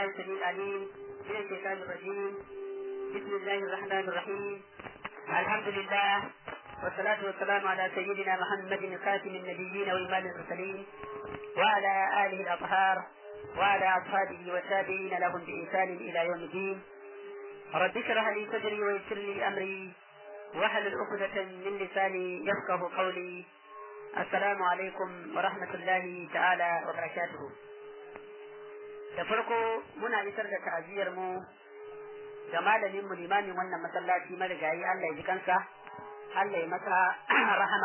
بالله السميع العليم من الشيطان الرجيم بسم الله الرحمن الرحيم الحمد لله والصلاة والسلام على سيدنا محمد خاتم النبيين وإمام المرسلين وعلى آله الأطهار وعلى أصحابه والتابعين لهم بإحسان إلى يوم الدين رب اشرح لي صدري ويسر لي أمري واحلل عقدة من لساني يفقه قولي السلام عليكم ورحمة الله تعالى وبركاته da farko muna isar da ta'aziyar mu ga malamin mu limamin wannan masallaci marigayi Allah ya ji kansa Allah ya masa rahama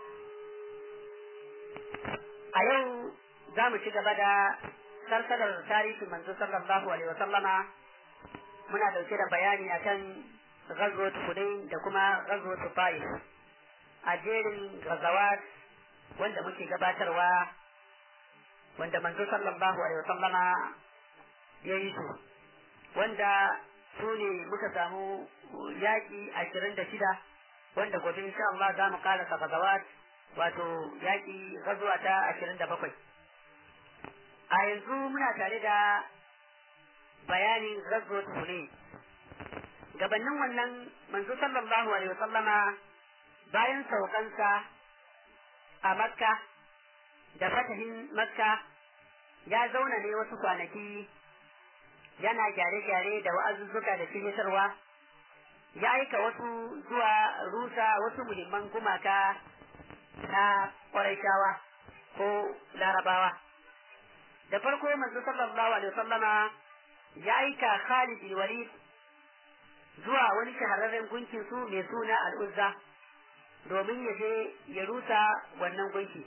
a yau za mu ci gaba da sarsalar tarihin manzo sallallahu alaihi wasallama muna dauke da bayani akan ghazwat Hudayn da kuma ghazwat Taif a jerin ghazawat wanda muke gabatarwa wanda manzo sallallahu alaihi wasallama ya yi su wanda su ne muka samu yaƙi ashirin da shida wanda gobe insha Allah za mu ƙara ghazawat wato yaƙi gazuwa ta ashirin da bakwai a yanzu muna tare da bayanin gazuwar ne gabanin wannan manzo sallallahu alaihi wasallama bayan saukansa a makka da fatahin makka ya zauna ne wasu kwanaki yana gyare-gyare da wa'azuzzuka da shiryatarwa ya aika wasu zuwa rusa wasu muhimman gumaka na ƙwaraishawa ko larabawa da farko manzo sallallahu alaihi wasallama ya aika Khalid bin Walid zuwa wani shahararren gunkin su mai suna al'uzza domin ya je ya rusa wannan gunki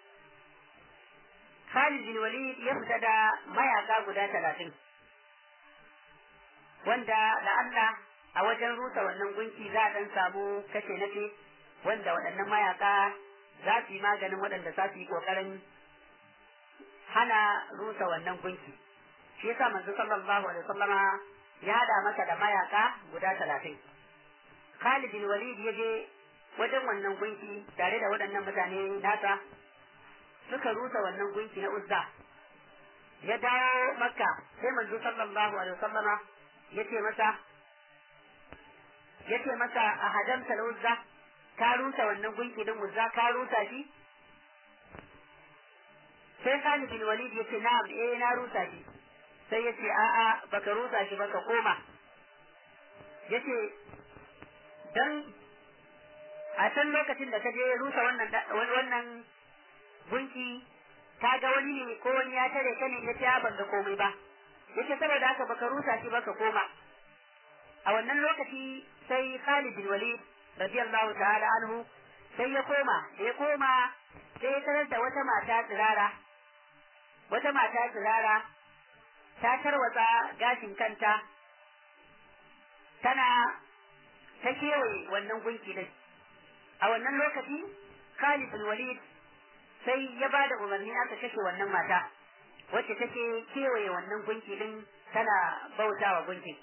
Khalid bin Walid ya fita da mayaka guda talatin wanda da Allah a wajen rusa wannan gunki za a dan samu kashe nace wanda waɗannan mayaka za su yi maganin waɗanda za su yi ƙoƙarin hana rusa wannan gunki shi yasa manzo sallallahu alaihi wasallama ya hada masa da mayaka guda talatin Khalid bin Walid ya je wajen wannan gunki tare da waɗannan mutane nasa suka rusa wannan gunki na Uzza ya dawo Makka sai manzo sallallahu alaihi wasallama ya ce masa ya ce masa a hadamta Uzza ka rusa wannan gunki din Uzza ka rusa shi sai Khalid bin Walid ya ce na'am eh na rusa shi sai ya ce a'a baka rusa shi baka koma ya ce dan a can lokacin da ka je rusa wannan wannan gunki ka ga wani ne ko wani ya tare ka ne ya ce ban ga komai ba yace saboda haka baka rusa shi baka koma a wannan lokaci sai Khalid bin Walid radiyallahu ta'ala anhu sai ya koma da ya koma sai ya tarar da wata mata tsirara wata mata tsirara ta tarwatsa gashin kanta tana ta kewaye wannan gunki din a wannan lokaci Khalid bin Walid sai ya ba da umarni aka kashe wannan mata wacce take kewaye wannan gunki din tana bautawa gunkin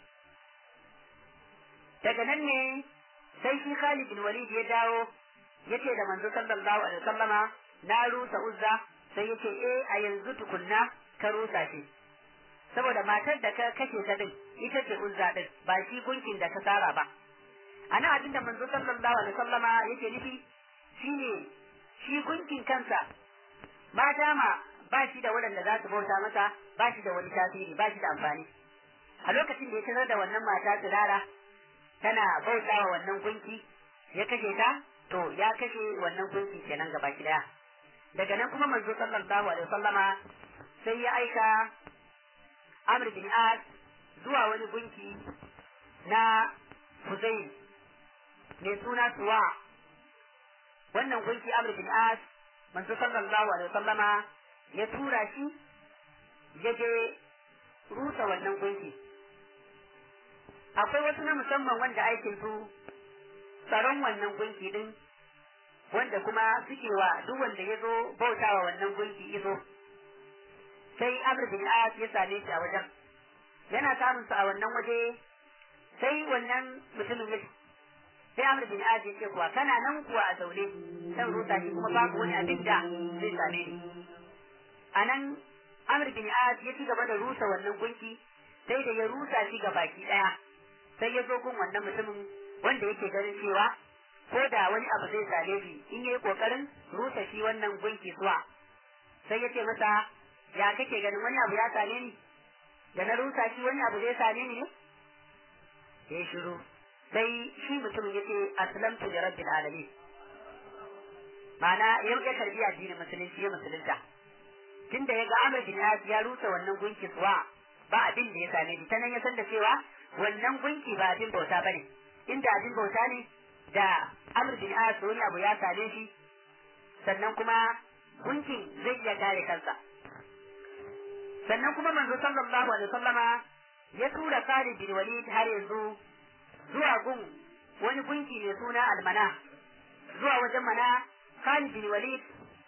daga nan ne sai shi Khalid bin Walid ya dawo yace da manzo sallallahu alaihi wasallama na rusa uzza sai yace eh a yanzu tukunna ka rusa shi saboda matar da ka kashe ta din ita ce uzza din ba shi gunkin da ka tsara ba ana abin da manzo sallallahu alaihi wasallama yake nufi shine shi gunkin kansa ma dama ba shi da waɗanda za su bauta masa ba shi da wani tasiri ba shi da amfani a lokacin da ya tarar da wannan mata tsirara tana bautawa wannan gunki ya kashe ta to ya kashe wannan gunki kenan gaba ki daya daga nan kuma manzo sallallahu alaihi wasallama sai ya aika Amr bin As zuwa wani gunki na Huzayl mai suna Suwa wannan gunki Amr bin As manzo sallallahu alaihi wasallama ya tura shi ya je rusa wannan gunki akwai wasu na musamman wanda aikin su tsaron wannan gunki din wanda kuma suke wa duk wanda ya zo bautawa wannan gunki iso sai Amr bin As ya same shi a wajen yana samun su a wannan waje sai wannan mutumin ya sai Amr bin Az ya ce kuwa kana nan kuwa a zaune zan rusa shi kuma babu wani abin da zai same ni a nan Amr bin As ya ci gaba da rusa wannan gunki sai da ya rusa shi ga baki daya sai ya zo gun wannan mutumin wanda yake ganin cewa ko da wani abu zai same shi in yayi kokarin rusa shi wannan gunki suwa sai ya ce masa ya kake ganin wani abu ya same ni da na rusa shi wani abu zai same ni ne ya shiru sai shi mutumin ya ce aslamtu li rabbil alamin ma'ana ya ya karbi addinin musulunci ya musulunta tunda ya ga Amr bin As ya rusa wannan gunki suwa ba abin da ya same shi ta nan ya san da cewa wannan gunki ba abin bauta bane inda abin bauta ne da Amr bin As wani abu ya same shi sannan kuma gunkin zai iya kare kansa sannan kuma manzo sallallahu alaihi wasallama ya tura Khalid bin Walid har yanzu zuwa gun wani gunki mai suna almana zuwa wajen mana Khalid bin Walid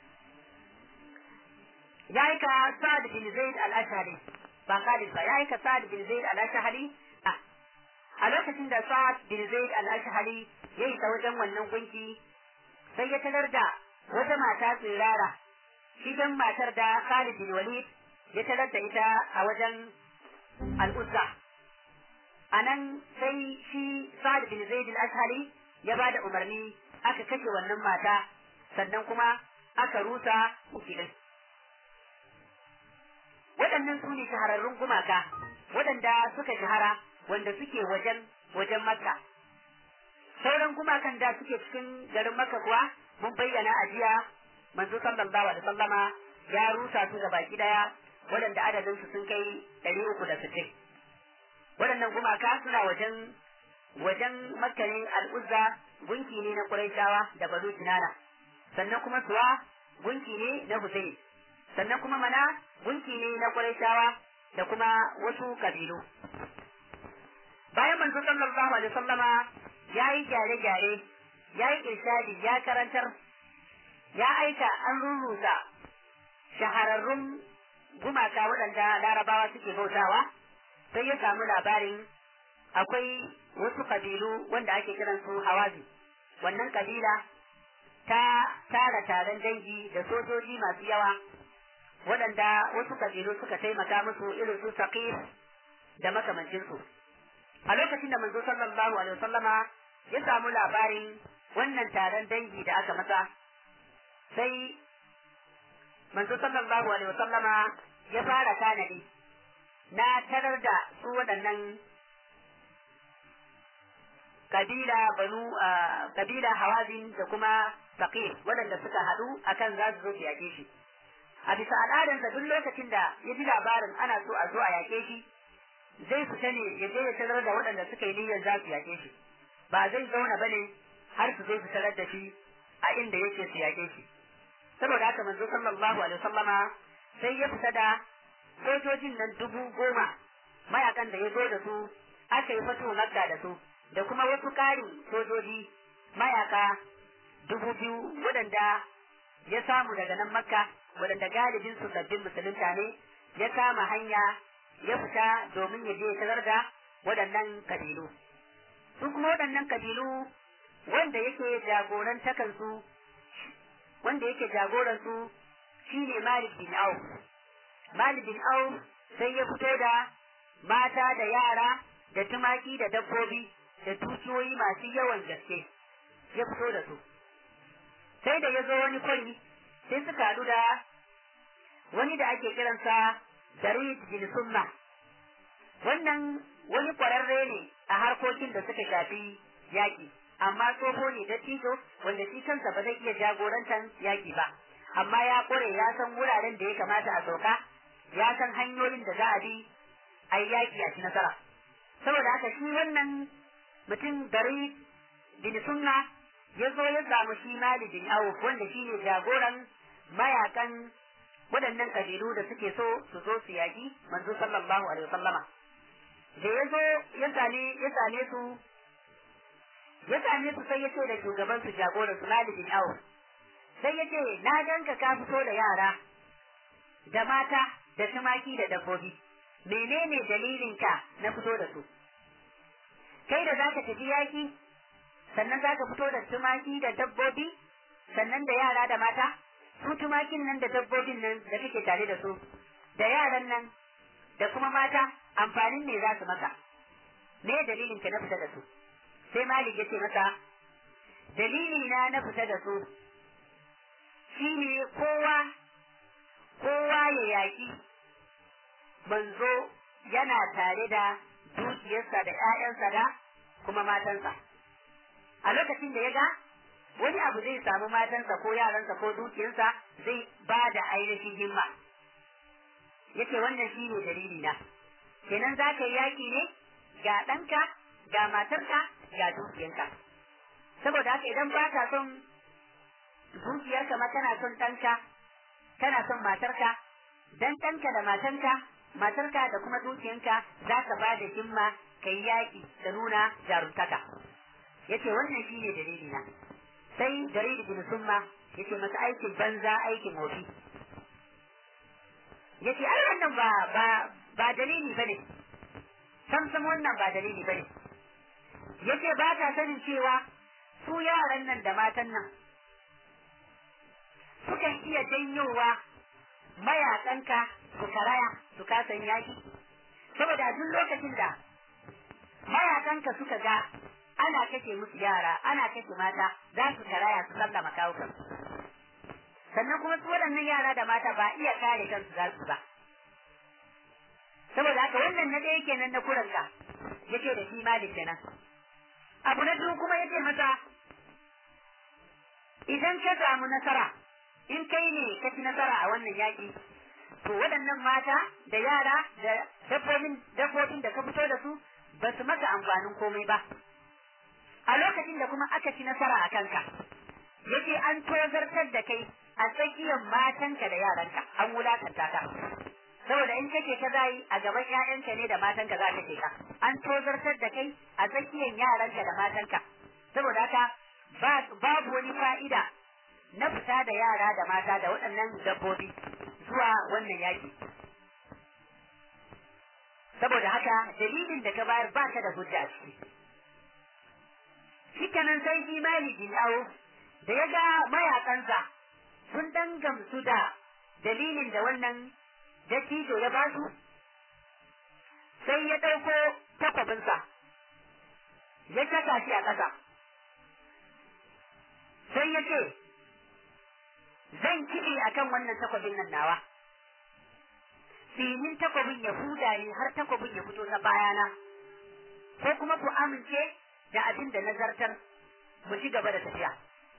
ya aika Sa'ad bin Zaid al-Ashhari ba Khalid ba ya aika Sa'ad bin Zaid al-Ashhari a lokacin da Sa'ad bin Zaid al-Ashhari ya isa wajen wannan gunki sai ya tarar da wata mata tsirara shi dan matar da Khalid bin Walid ya tarar da ita a wajen al-Uzza anan sai shi Sa'ad bin Zaid al-Ashhari ya bada umarni aka kashe wannan mata sannan kuma aka rusa ukilin waɗannan su ne shahararrun gumaka waɗanda suka shahara wanda suke wajen wajen makka sauran gumakan da suke cikin garin makka kuwa mun bayyana a jiya manzo sallallahu alaihi sallama ya rusa su baki daya waɗanda adadin su sun kai ɗari uku da sittin waɗannan gumaka suna wajen wajen makka ne al'uzza gunki ne na quraishawa da bazu kinana sannan kuma suwa gunki ne na husayn sannan kuma mana gunki ne na quraishawa da kuma wasu kabilu bayan manzo sallallahu alaihi wasallama yayi gyare-gyare yayi irshadi ya karantar ya aika an rurrusa shahararrun gumaka waɗanda larabawa suke bautawa sai ya samu labarin akwai wasu kabilu wanda ake kiran su hawazi wannan kabila ta tara taron dangi da sojoji masu yawa waɗanda wasu kabilu suka taimaka musu irin su saqif da makamancinsu a lokacin da manzo sallallahu alaihi wasallama ya samu labarin wannan taron dangi da aka masa sai manzo sallallahu alaihi wasallama ya fara tanadi na tarar da su waɗannan kabila banu kabila hawazin da kuma faqir waɗanda suka haɗu akan za su zo su yake shi a bisa al'adarsa duk lokacin da ya ji labarin ana so a zo a yake shi zai fita ne ya je ya tarar da waɗanda suka yi niyyar za su yake shi ba zai zauna bane har su zo su tarar da shi a inda yake su yake shi saboda haka manzo sallallahu alaihi wasallama sai ya fita da sojojin nan dubu goma mayakan da ya zo da su aka yi fito makka da su da kuma wasu ƙarin sojoji mayaka dubu biyu waɗanda ya samu daga nan makka waɗanda galibin su sabbin musulunta ne ya kama hanya ya fita domin ya je ya tarar da waɗannan kabilu su kuma waɗannan kabilu wanda yake jagorantakan su wanda yake jagoran su shine Malik bin Auf Malik bin Auf sai ya fito da mata da yara da tumaki da dabbobi da dukiyoyi masu yawan gaske ya fito da su sai da ya zo wani kwari sai suka haɗu da wani da ake kiransa Jarid bin Sunna wannan wani kwararre ne a harkokin da suka shafi yaƙi amma tsoho ne da tijo wanda shi kansa ba zai iya jagorantar yaƙi ba amma ya ƙware ya san wuraren da ya kamata a sauka ya san hanyoyin da za a bi a yi yaƙi a ci nasara saboda haka shi wannan mutum gari bin sunna ya zo ya samu shi mali bin auf wanda shi ne jagoran mayakan waɗannan kabilu da suke so su zo su yaƙi manzo sallallahu alaihi wasallama da ya zo ya same ya same su ya same su sai ya ce da shugaban su jagoran su mali bin auf sai ya ce na ganka ka fito da yara da mata da tumaki da dabbobi menene dalilin ka na fito da su kai da zaka tafi yaki sannan zaka fito da tumaki da dabbobi sannan da yara da mata su tumakin nan da dabbobin nan da kake tare da su da yaran nan da kuma mata amfanin ne za su maka me dalilin ka na fita da su sai malik ya ce masa dalili na na fita da su shine kowa kowa ya yaƙi manzo yana tare da dukiyarsa da ‘ya'yansa da kuma matansa a lokacin da ya ga wani abu zai samu matansa ko yaransa ko dukiyarsa zai ba da ainihin himma yace wannan shi ne dalili na kenan za ka yi yaƙi ne ga ɗanka ga matarka ga dukiyarka saboda haka idan ba ka son dukiyarka ma kana son ɗanka kana son matarka dan ɗanka da matanka matarka da kuma dukiyanka za ka ba da himma ka yi yaƙi da nuna jaruntaka yace wannan shi ne dalili na sai jarir bin summa yace masa aikin banza aikin wofi yace ai wannan ba ba ba dalili bane sam sam wannan ba dalili bane yace ba ta sanin cewa su yaran nan da matan nan sukan iya janyowa mayakanka su karaya su kasan yaki saboda duk lokacin da mayakanka suka ga ana kashe musu yara ana kashe mata za su karaya su sallama kawukan sannan kuma su waɗannan yara da mata ba iya kare kansu za su ba saboda haka wannan na ɗaya kenan na kuranka yake da shi malik kenan abu na biyu kuma yake masa idan ka samu nasara in kai ne ka ci nasara a wannan yaƙi to waɗannan mata da yara da dabbobin dabbobin da ka fito da su ba su maka amfanin komai ba a lokacin da kuma aka ci nasara a kanka yake an tozartar da kai a tsakiyar matanka da yaranka an wulakanta ka saboda in kake ka zai a gaban ƴaƴanka ne da matanka za ka ka an tozartar da kai a tsakiyar yaranka da matanka saboda haka babu wani fa'ida na fita da yara da mata da waɗannan dabbobi zuwa wannan yaki saboda haka dalilin da ka bayar ba ka da hujja a ciki shikenan sai shi maliki awo da ya ga mayakansa sun dan gamsu da dalilin da wannan dattijo ya ba su sai ya ɗauko takwabinsa ya saka shi a ƙasa sai ya ce zan kiɗe a kan wannan takwabin nan nawa sinin takwabin ya huda ne har takwabin ya fito ta bayana ko kuma ku amince da abin da nazartar mu ci gaba da tafiya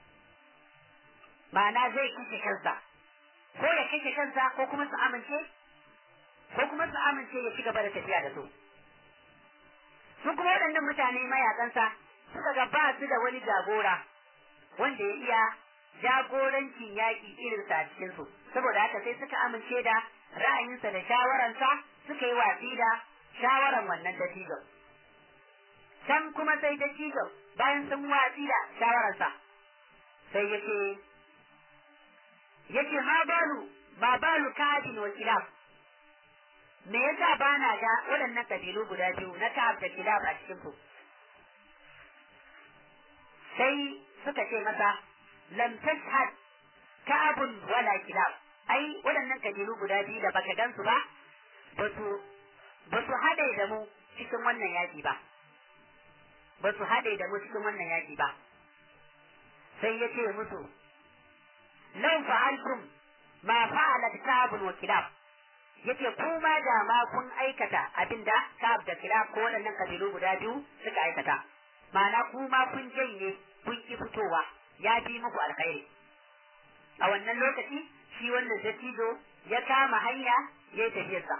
ma'ana zai kashe kansa ko ya kashe kansa ko kuma su amince ko kuma su amince ya ci gaba da tafiya da su su kuma waɗannan mutane mayakansa suka ga ba su da wani jagora wanda ya iya jagorancin yaƙi irinsa a cikinsu saboda haka sai suka amince da ra'ayinsa da shawararsa suka yi watsi da shawaran wannan dattijon can kuma sai dattijon bayan sun watsi da shawararsa sai ya ce yace ma balu ma balu kadin wa kilab me yasa ba na ga waɗannan kabilu guda biyu na ka'ab da kilab a cikin ku sai suka ce masa lam tashhad ka'abun wala kilab ai waɗannan kabilu guda biyu da baka gansu ba ba su ba su haɗe da mu cikin wannan yaƙi ba ba su haɗe da mu cikin wannan yaƙi ba sai ya ce musu lau fa'altum ma fa'alat ka'abun wa kilab yace kuma da ma kun aikata abinda ka'ab da kilab ko waɗannan kabilu guda biyu suka aikata ma'ana kuma kun janye kun ki fitowa ya fi muku alkhairi a wannan lokaci shi wannan dattijo ya kama hanya ya yi tafiyarsa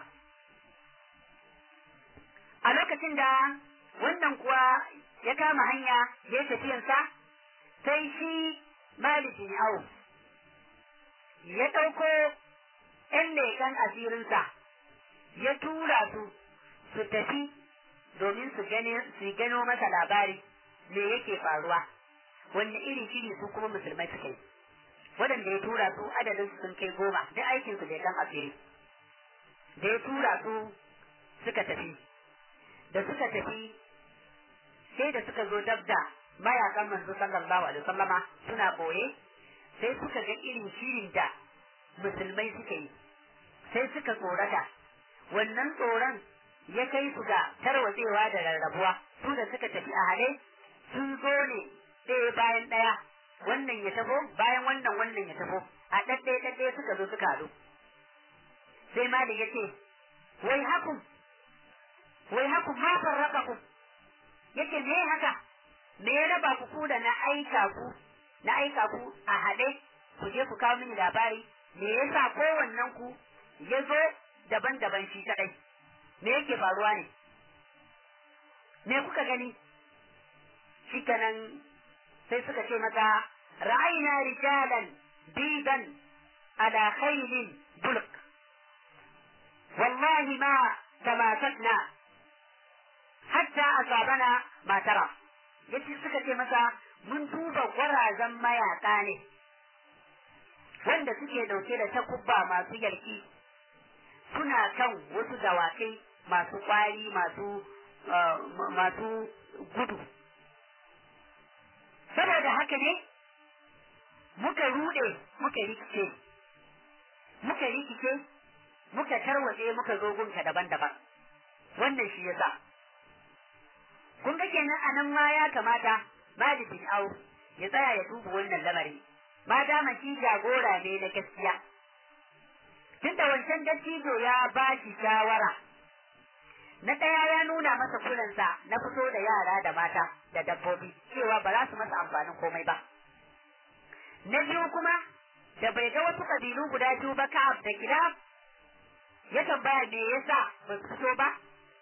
a lokacin da wannan kuwa ya kama hanya ya yi tafiyarsa sai shi malikin au ya ɗauko ‘yan leƙen asirinsa ya tura su su tafi domin su gano masa labari me yake faruwa wanne irin shiri su kuma musulmai suka yi waɗanda ya tura su adadin su sun kai goma duk aikin su leƙen asiri da ya tura su suka tafi da suka tafi sai da suka zo dab da mayakan manzo sallallahu alaihi wasallama suna boye sai suka ga irin shirin da musulmai suka yi sai suka tsorata wannan tsoron ya kai su ga tarwatsewa da rarrabuwa su da suka tafi a hade sun zo ne ɗaya bayan ɗaya wannan ya tafo bayan wannan wannan ya tafo a ɗaɗɗaya ɗaɗɗaya suka zo suka haɗu sai malik ya ce wai hakum wai hakum ma farraqakum yace me haka me ya raba ku ku da na aika ku na aika ku a haɗe ku je ku kawo mini labari me yasa kowannen ku ya zo daban-daban shi kadai me yake faruwa ne me kuka gani shi kanan sai suka ce mata ra'ayna rijalan bidan ala khaylin bulk wallahi ma tamasakna hatta asabana ma tara yace suka ce masa mun duba gwarazan mayaka ne wanda suke dauke da takubba masu yarki suna kan wasu dawakai masu kwari masu masu gudu saboda haka ne muka rude muka rikice muka rikice muka tarwatse muka zo gunka daban-daban wannan shi yasa kun ga kenan anan ma ya kamata Malik bin Auf ya tsaya ya duba wannan lamari ma dama shi jagora ne na gaskiya tunda wancan dattijo ya ba shi shawara na ɗaya ya nuna masa kulansa na fito da yara da mata da dabbobi cewa ba za su masa amfanin komai ba na biyu kuma da bai ga wasu kabilu guda biyu ba ka'ab da gida ya tambaya me yasa ba su fito ba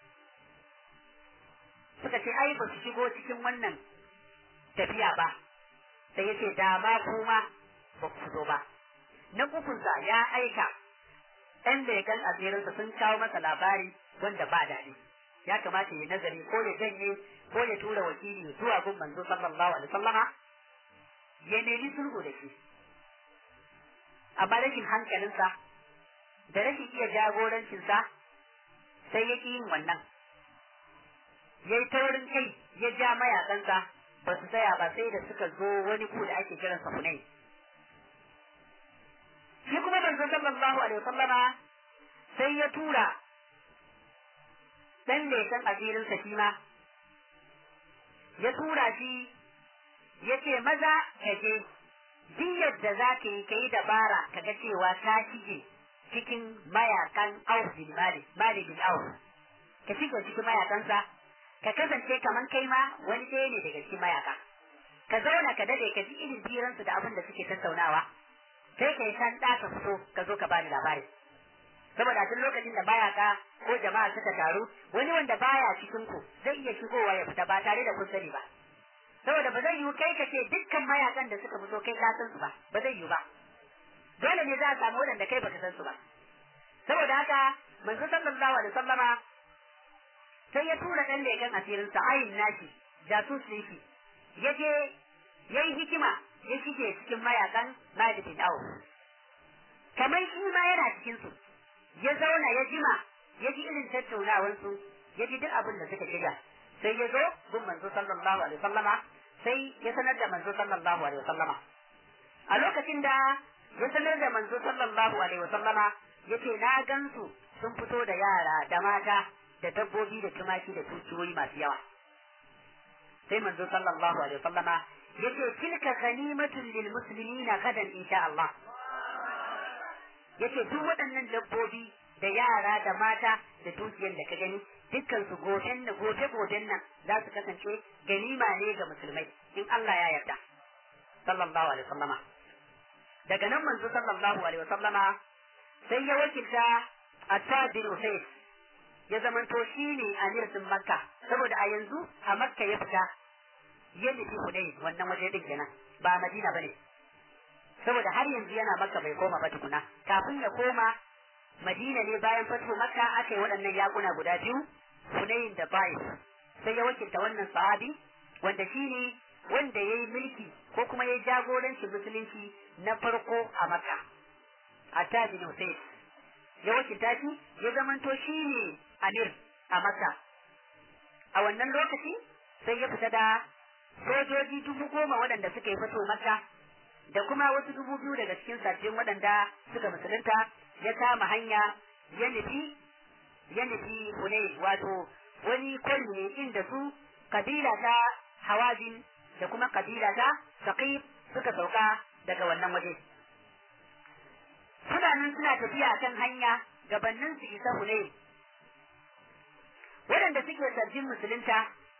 suka ce ai ba su shigo cikin wannan tafiya ba sai ya ce da ma kuma ba ku fito ba na ukunsa ya aika ɗan legan asirinsa sun kawo masa labari wanda ba daɗi ya kamata ya nazari ko ya janye ko ya tura wakili zuwa gun manzo sallallahu alaihi wasallama ya nemi sulhu da shi amma rashin hankalinsa da rashin iya jagorancinsa sai ya ƙi yin wannan ya yi taurin kai ya ja mayakansa ba su tsaya ba sai da suka zo wani ku da ake kiransa hunai shi kuma manzo sallallahu alaihi wasallama sai ya tura dan lekan asirinsa shi ma ya tura shi ya ce maza ka je duk yadda za ka yi ka yi dabara ka ga cewa ta shige cikin mayakan Auf bin Malik Malik bin Auf ka shige cikin mayakansa ka kasance kaman kai ma wani ɗaya ne daga cikin mayaka ka zauna ka dade ka ji irin firansu da abin da suke tattaunawa sai ka yi san ka fito ka zo ka bani labari saboda duk lokacin da mayaka ko jama'a suka taru wani wanda baya cikin ku zai iya shigowa ya fita ba tare da kun sani ba saboda ba zai yiwu kai ka ce dukkan mayakan da suka fito kai ka san su ba ba zai yiwu ba dole ne za a samu wadanda kai baka san su ba saboda haka manzo sallallahu alaihi wasallama sai ya tura dan leken asirin sa ayin nashi jasus ne shi yaje yayi hikima ya shige cikin mayakan Malik bin Auf kamar shi ma yana cikin su ya zauna ya jima ya ji irin tattaunawar su ya ji duk abin da suka shirya sai ya zo gun manzo sallallahu alaihi wasallama sai ya sanar da manzo sallallahu alaihi wasallama a lokacin da ya sanar da manzo sallallahu alaihi wasallama yace na gansu sun fito da yara da mata da dabbobi da tumaki da tukiyoyi masu yawa sai manzo sallallahu alaihi wasallama yace tilka ghanimatun lil muslimina gadan insha Allah yace duk waɗannan dabbobi da yara da mata da dukiyar da ka gani dukkan su goben da gobe goben nan za su kasance ganima ne ga musulmai in Allah ya yarda sallallahu alaihi wasallama daga nan manzo sallallahu alaihi wasallama sai ya wakilta Atta bin Usayd ya zamanto shi ne amir din Makka saboda a yanzu a Makka ya fita ya nufi Hudayn wannan waje din kenan ba Madina bane saboda har yanzu yana Makka bai koma ba tukuna kafin ya koma Madina ne bayan fatu Makka aka yi waɗannan yakuna guda biyu Hudayn da Baif sai ya wakilta wannan sahabi wanda shi ne wanda ya yi mulki ko kuma ya yi jagorancin musulunci na farko a Makka Atta bin Usayd ya wakilta shi ya zamanto shi ne amir a Makka. A wannan lokaci sai ya fita da sojoji dubu goma waɗanda suka yi fito Makka da kuma wasu dubu biyu daga cikin sabbin waɗanda suka musulunta ya kama hanya ya nufi ya nufi Hunayn wato wani kwari ne inda su kabila ta Hawazin da kuma kabila ta Saqif suka sauka daga wannan waje suna nan suna tafiya kan hanya gabanin su isa Hunayn waɗanda suke sabbin musulunta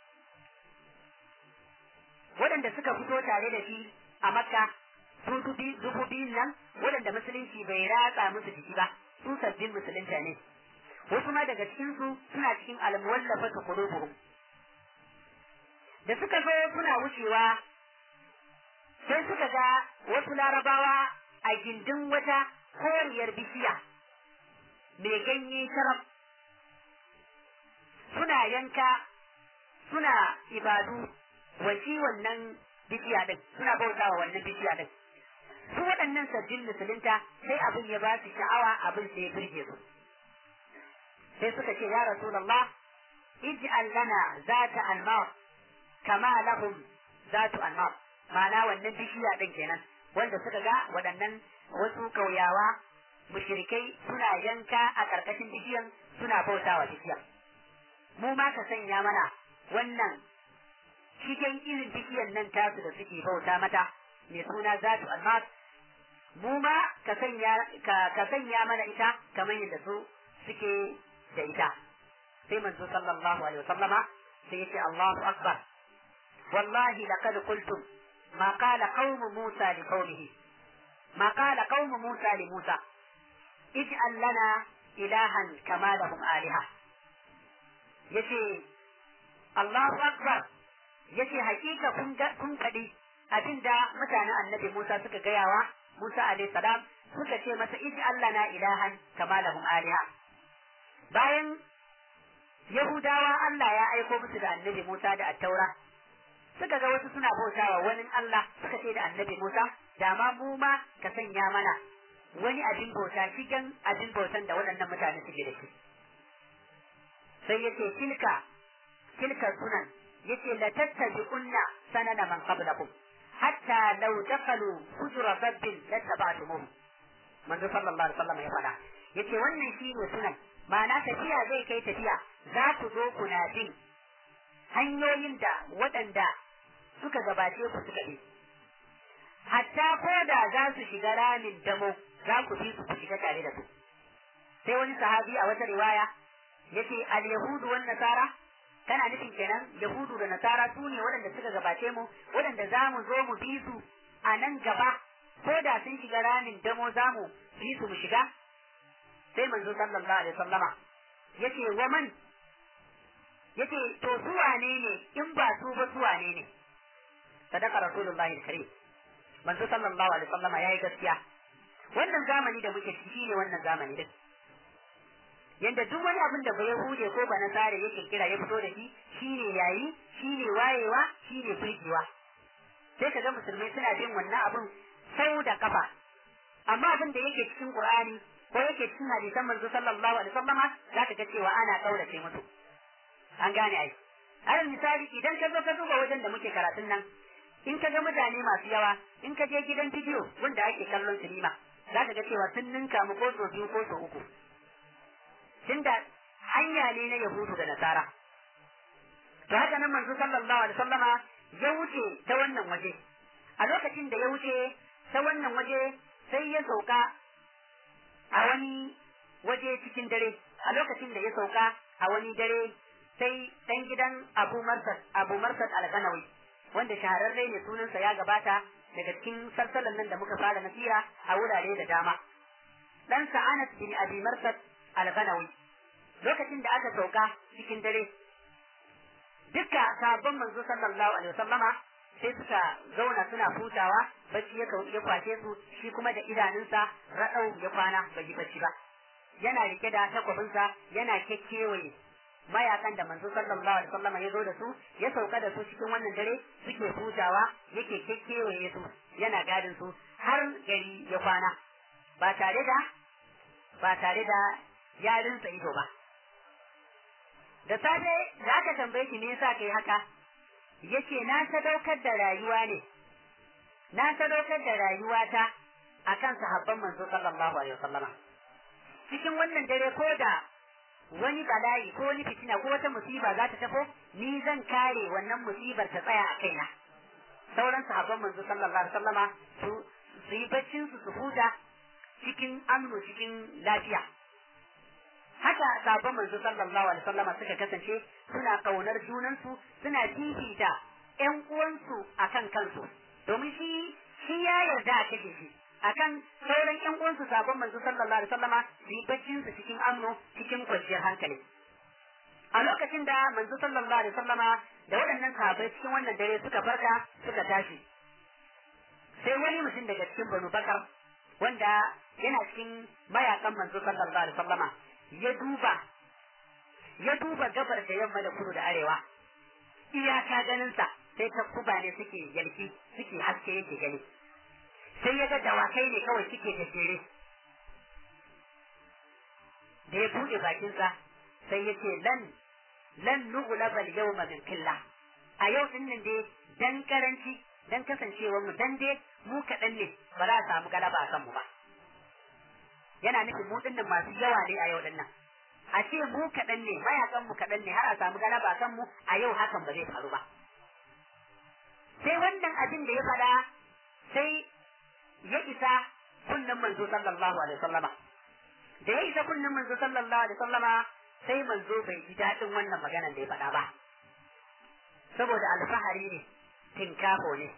waɗanda suka fito tare da shi a makka su dubu biyun nan waɗanda musulunci bai ratsa musu jiki ba su sabbin musulunta ne wasu ma daga cikinsu suna cikin almuwallafa su qulubuhum da suka zo suna wucewa sai suka ga wasu larabawa a gindin wata koriyar bishiya mai ganye sharaf suna yanka suna ibadu wa shi wannan bishiya din suna bauta wa wannan bishiya din su waɗannan sabbin musulunta sai abin ya ba su sha'awa abin sai ya birge su sai suka ce ya rasulullah ij'al lana zata anmar kama lahum zatu anmar ma'ana wannan bishiya din kenan wanda suka ga waɗannan wasu kauyawa mushrikai suna yanka a ƙarƙashin bishiyan suna bautawa bishiyan mu ma ka sanya mana wannan cikin irin bishiyan nan tasu da suke bauta mata mai suna zatu almas mu ma ka sanya ka sanya mana ita kamar yadda su suke da ita sai manzo sallallahu alaihi wasallama sai yace Allahu akbar wallahi laqad qultum ma qala qaum Musa li qaumihi ma qala qaum Musa li Musa ij'al lana ilahan kama lahum aliha yace Allahu akbar yace hakika kun kun kadi abinda mutanen annabi Musa suka gayawa Musa alaihi salam suka ce masa ij'al lana ilahan kama lahum aliha bayan Yahudawa Allah ya aiko musu da annabi Musa da attaura suka ga wasu suna bautawa wani Allah suka ce da annabi Musa da ma mu ma ka sanya mana wani abin bauta cikin abin bautan da waɗannan mutane suke da shi sai yace tilka tilka sunan yace la tattabi'unna sanana man qablakum hatta law dakalu hujra rabbin lattaba'tumuhu manzo sallallahu alaihi wasallam ya faɗa yace wannan shine sunan ma'ana tafiya zai kai tafiya za ku zo kuna bin hanyoyin da waɗanda suka gabace ku suka bi hatta ko da za su shiga ramin damo za ku bi su ku shiga tare da su sai wani sahabi a wata riwaya yace al yahudu wan nasara kana nufin kenan yahudu da nasara su ne waɗanda suka gabace mu waɗanda za mu zo mu bi su a nan gaba ko da sun shiga ramin damo za mu bi su mu shiga sai manzo sallallahu alaihi wasallama yace wa man yace to su wane ne in ba su ba su wane ne sadaka rasulullahi karim manzo sallallahu alaihi wasallama yayi gaskiya wannan zamani da muke ciki shine wannan zamani din yanda duk wani abin da ba yahude ko ba nasare yake kira ya fito da shi shine yayi shine wayewa shine firgewa sai kaga musulmai suna bin wannan abin sau da kafa amma abin da yake cikin qur'ani ko yake cikin hadisan manzo sallallahu alaihi wasallama zaka ga cewa ana kaurace musu an gane ai alal misali idan ka zo ka duba wajen da muke karatun nan in ka ga mutane masu yawa in ka je gidan bidiyo wanda ake kallon sinima za ka ga cewa sun ninka mu ko so biyu ko so uku tunda hanya ne na yahudu da nasara to haka nan manzo sallallahu alaihi wasallama ya wuce ta wannan waje a lokacin da ya wuce ta wannan waje sai ya sauka a wani waje cikin dare a lokacin da ya sauka a wani dare sai dan gidan Abu Marsad Abu Marsad Al-Ganawi wanda shahararre ne sunansa ya gabata daga cikin salsalan nan da muka fara nasira a wurare da dama dan sa Anas bin Abi Marsad Al-Ganawi lokacin da aka sauka cikin dare dukka sabon manzo sallallahu alaihi wasallama sai suka zauna suna hutawa bacci ya ya kwace su shi kuma da idanunsa raɗau ya kwana bai yi bacci ba yana rike da takwabinsa yana kekkewaye mayakan da manzo sallallahu alaihi wasallam ya zo da su ya sauka da su cikin wannan dare suke hutawa yake kekkewaye su yana gadin su har gari ya kwana ba tare da ba tare da yarinsa ido ba da safe da aka tambaye shi me yasa kai haka yace na sadaukar da rayuwa ne na sadaukar da rayuwata akan sahabban manzo sallallahu alaihi wasallama cikin wannan dare ko da wani bala'i ko wani fitina ko wata musiba za ta tafo ni zan kare wannan musibar ta tsaya a kaina sauran sahabban manzo sallallahu alaihi wasallama su su yi baccin su su huta cikin amnu cikin lafiya haka sahabban manzo sallallahu alaihi wasallama suka kasance suna kaunar junansu suna fifita ƴan uwansu akan kansu domin shi shi ya yarda a kashe shi akan sauran ƴan uwansu sabon manzo sallallahu alaihi wasallama su yi baccin su cikin amno cikin kwanciyar hankali a lokacin da manzo sallallahu alaihi wasallama da waɗannan sahabbai cikin wannan dare suka farka suka tashi sai wani mutum daga cikin banu bakar wanda yana cikin mayakan manzo sallallahu alaihi wasallama ya duba ya duba gabar da yamma da kudu da arewa iyaka ganinsa sai ta kuba ne suke yalki suke haske yake gani sai ya ga dawakai ne kawai suke gajere da ya buɗe bakinsa sai ya ce lan lan nughlaba al-yawma min qillah a yau din nan dai dan karanci dan kasancewar mu dan dai mu kaɗan ne ba za a samu galaba a kanmu ba yana nufin mu dinnan masu yawa ne a yau din nan a ce mu kaɗan ne mayakan mu kaɗan ne har a samu galaba a kanmu a yau hakan ba zai faru ba sai wannan abin da ya faɗa sai ya isa kunnen manzo sallallahu alaihi wasallama da ya isa kunnen manzo sallallahu alaihi wasallama sai manzo bai ji daɗin wannan maganar da ya faɗa ba saboda alfahari ne tinkafo ne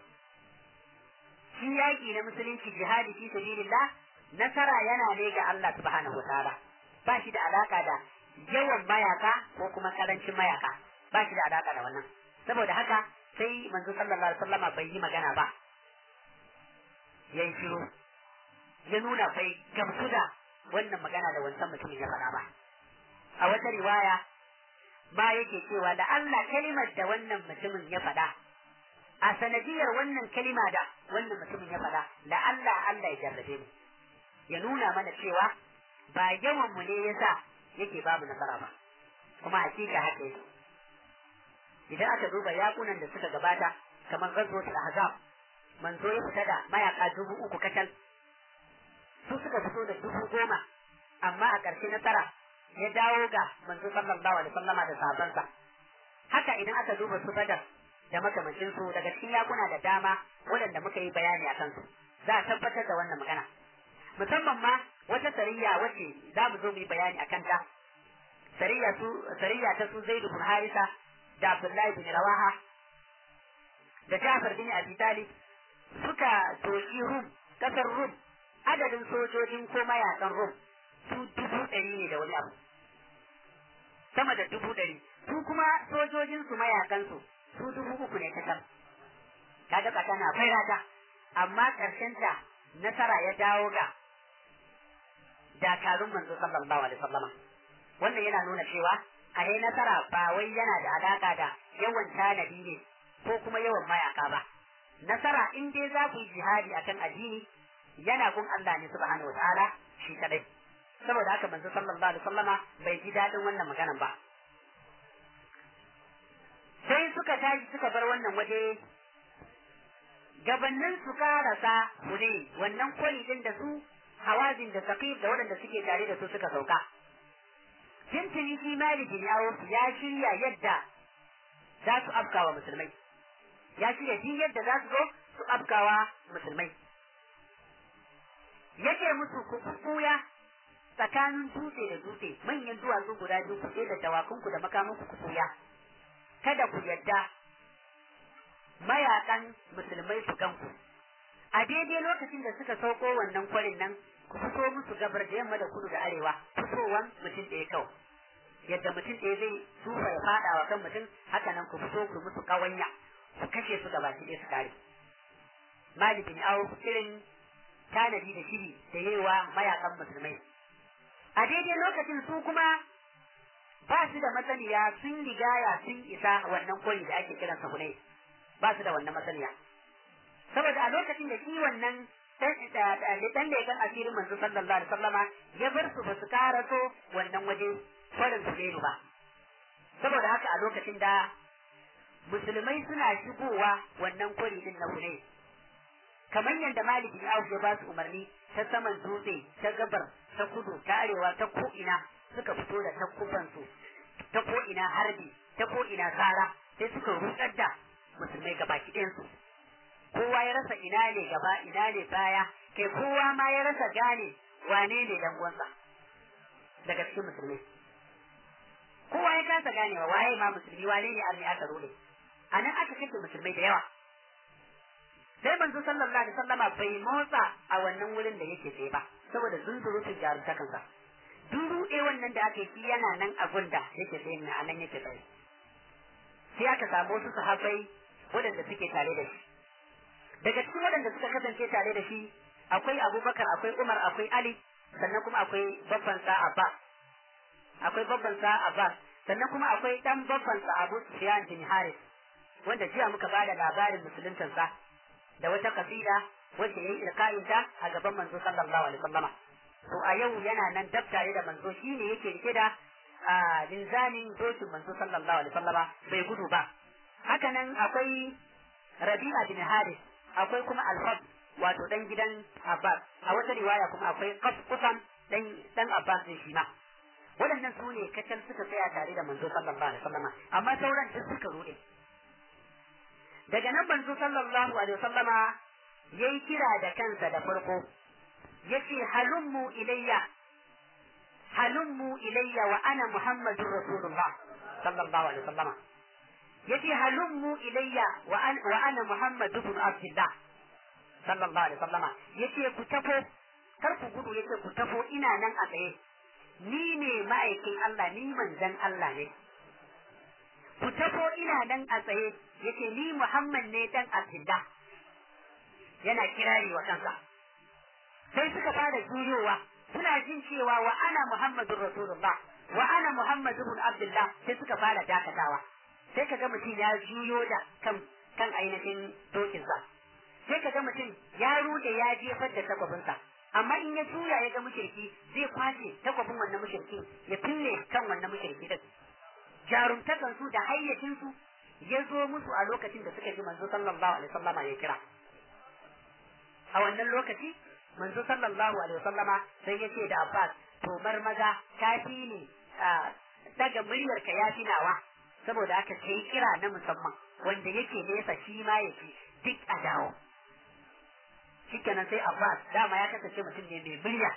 shi yaƙi na musulunci jihadi fi sabilillah nasara yana ne ga Allah subhanahu wataala ba shi da alaka da yawan mayaka ko kuma karancin mayaka ba shi da alaka da wannan saboda haka sai manzo sallallahu alaihi wasallama bai yi magana ba yayi shiru ya nuna bai gamsu da wannan magana da wancan mutumin ya faɗa ba a wata riwaya ba yake cewa da Allah kalimar da wannan mutumin ya faɗa a sanadiyar wannan kalima da wannan mutumin ya faɗa da Allah Allah ya jarrabe mu ya nuna mana cewa ba yawan mu ne yasa yake babu nasara ba kuma hakika haka yake idan aka duba yakunan da suka gabata kamar ghazwatul ahzab manzo ya fita da mayaka dubu uku kacal su suka fito da dubu goma amma a ƙarshe nasara ya dawo ga manzo sallallahu alaihi wasallama da sahabbansa haka idan aka duba su badar da makamancin su daga cikin yakuna da dama waɗanda muka yi bayani akan su za a tabbatar da wannan magana musamman ma wata sariya wacce za mu zo mu yi bayani akan ta sariya su sariya ta su zaidu bin harisa da abdullahi bin rawaha da jafar bin abi talib suka doki rum kasar rum adadin sojojin ko mayakan rum su dubu ɗari ne da wani abu sama da dubu ɗari su kuma sojojin su mayakan su su dubu uku ne kasar kaga kasa na fairata amma ƙarshen ta nasara ya dawo ga dakarun manzo sallallahu alaihi wasallama wannan yana nuna cewa a dai nasara ba wai yana da alaka da yawan tanadi ne ko kuma yawan mayaka ba nasara in dai za ku yi jihadi akan addini yana gun Allah ne subhanahu wataala shi kadai saboda haka manzo sallallahu alaihi wasallama bai ji dadin wannan maganan ba sai suka tashi suka bar wannan waje gabannin su karasa hure wannan kwari din da su hawazin da saqif da waɗanda suke tare da su suka sauka tintini shi malikin yawo ya shirya yadda za su afkawa musulmai ya shirya din yadda za su zo su afkawa musulmai yake musu ku kuya tsakanin dutse da dutse manyan duwatsu guda biyu ku da dawakunku da makamanku ku kuya kada ku yadda mayakan musulmai su ganku a daidai lokacin da suka sauko wannan kwarin nan ku fito musu gabar da yamma da kudu da arewa fitowan mutum ɗaya kawai yadda mutum ɗaya zai tufa ya faɗa wa kan mutum haka nan ku fito ku musu ƙawanya ku kashe su gaba ɗaya su kare Malik bin Auf irin tanadi da shiri da yawa mayakan musulmai a daidai lokacin su kuma ba su da masaniya sun rigaya sun isa wannan koyi da ake kiran sa hunai ba su da wannan masaniya saboda a lokacin da shi wannan dan da ya kan asirin manzo sallallahu alaihi wasallama ya bar su ba su karaso wannan waje farin su ba saboda haka a lokacin da musulmai suna shigowa wannan kwari din na hunai kamar yadda Malik bin Auf ya ba su umarni ta saman dutse ta gabar ta kudu ta arewa ta ko ina suka fito da takkuban su ta ko ina harbi ta ko ina tsara sai suka rutsar da musulmai gabaki ɗayan su kowa ya rasa ina ne gaba ina ne baya kai kowa ma ya rasa gane wane ne dan uwansa daga cikin musulmai kowa ya kasa ganewa waye ma musulmi wane ne arni aka rode a nan aka kashe musulmai da yawa sai manzo sallallahu alaihi wasallama bai motsa a wannan wurin da yake tsaye ba saboda zunzurutun jarumtakansa duk ruɗe wannan da aka yi yana nan a gunda yake tsaye a nan yake tsaye sai aka samu wasu sahabbai waɗanda suke tare da shi daga cikin waɗanda suka kasance tare da shi akwai abubakar akwai umar akwai ali sannan kuma akwai babban sa abbas akwai babban sa abbas sannan kuma akwai dan babban sa abu sufyan bin haris wanda jiya muka bada labarin musuluntan sa da wata kasida wacce yayi ilkayin ta a gaban manzo sallallahu alaihi wasallama to a yau yana nan dab tare da manzo shine yake rike da linzamin dokin manzo sallallahu alaihi wasallama bai gudu ba haka nan akwai rabi'a bin haris akwai kuma alfad wato dan gidan abbas a wata riwaya kuma akwai kusan dan dan abbas ne shi ma waɗannan su ne kacal suka tsaya tare da manzo sallallahu alaihi wasallama amma sauran duk suka rude daga nan manzo sallallahu alaihi wasallama yayi kira da kansa da farko yace halummu ilayya halummu ilayya wa ana muhammadur rasulullah sallallahu alaihi wasallama yace halummu ilayya wa an wa ana muhammadu ibn abdullah sallallahu alaihi wasallama yace ku tafo kar ku gudu yace ku tafo ina nan a tsaye ni ne ma'aikin Allah ni manzan Allah ne ku tafo ina nan a tsaye yace ni Muhammad ne dan Abdullah yana kirari wa kansa sai suka fara juyowa suna jin cewa wa ana Muhammadur Rasulullah wa ana Muhammad ibn Abdullah sai suka fara dakatawa sai kaga mutum ya juyo da kan kan ainihin dokinsa sai kaga mutum ya rude ya jefar da takwabinsa amma in ya juya ya ga mushriki zai kwace takwabin wannan mushriki ya fille kan wannan mushriki din jarumtakan su da hayyacin su ya zo musu a lokacin da suka ji manzo sallallahu alaihi wasallama ya kira a wannan lokaci manzo sallallahu alaihi wasallama sai ya ce da Abbas to bar maza kafi ne daga muryar ka ya nawa saboda haka kai kira na musamman wanda yake nesa shi ma yake duk a dawo shikenan sai Abbas dama ya kasance mutum ne mai murya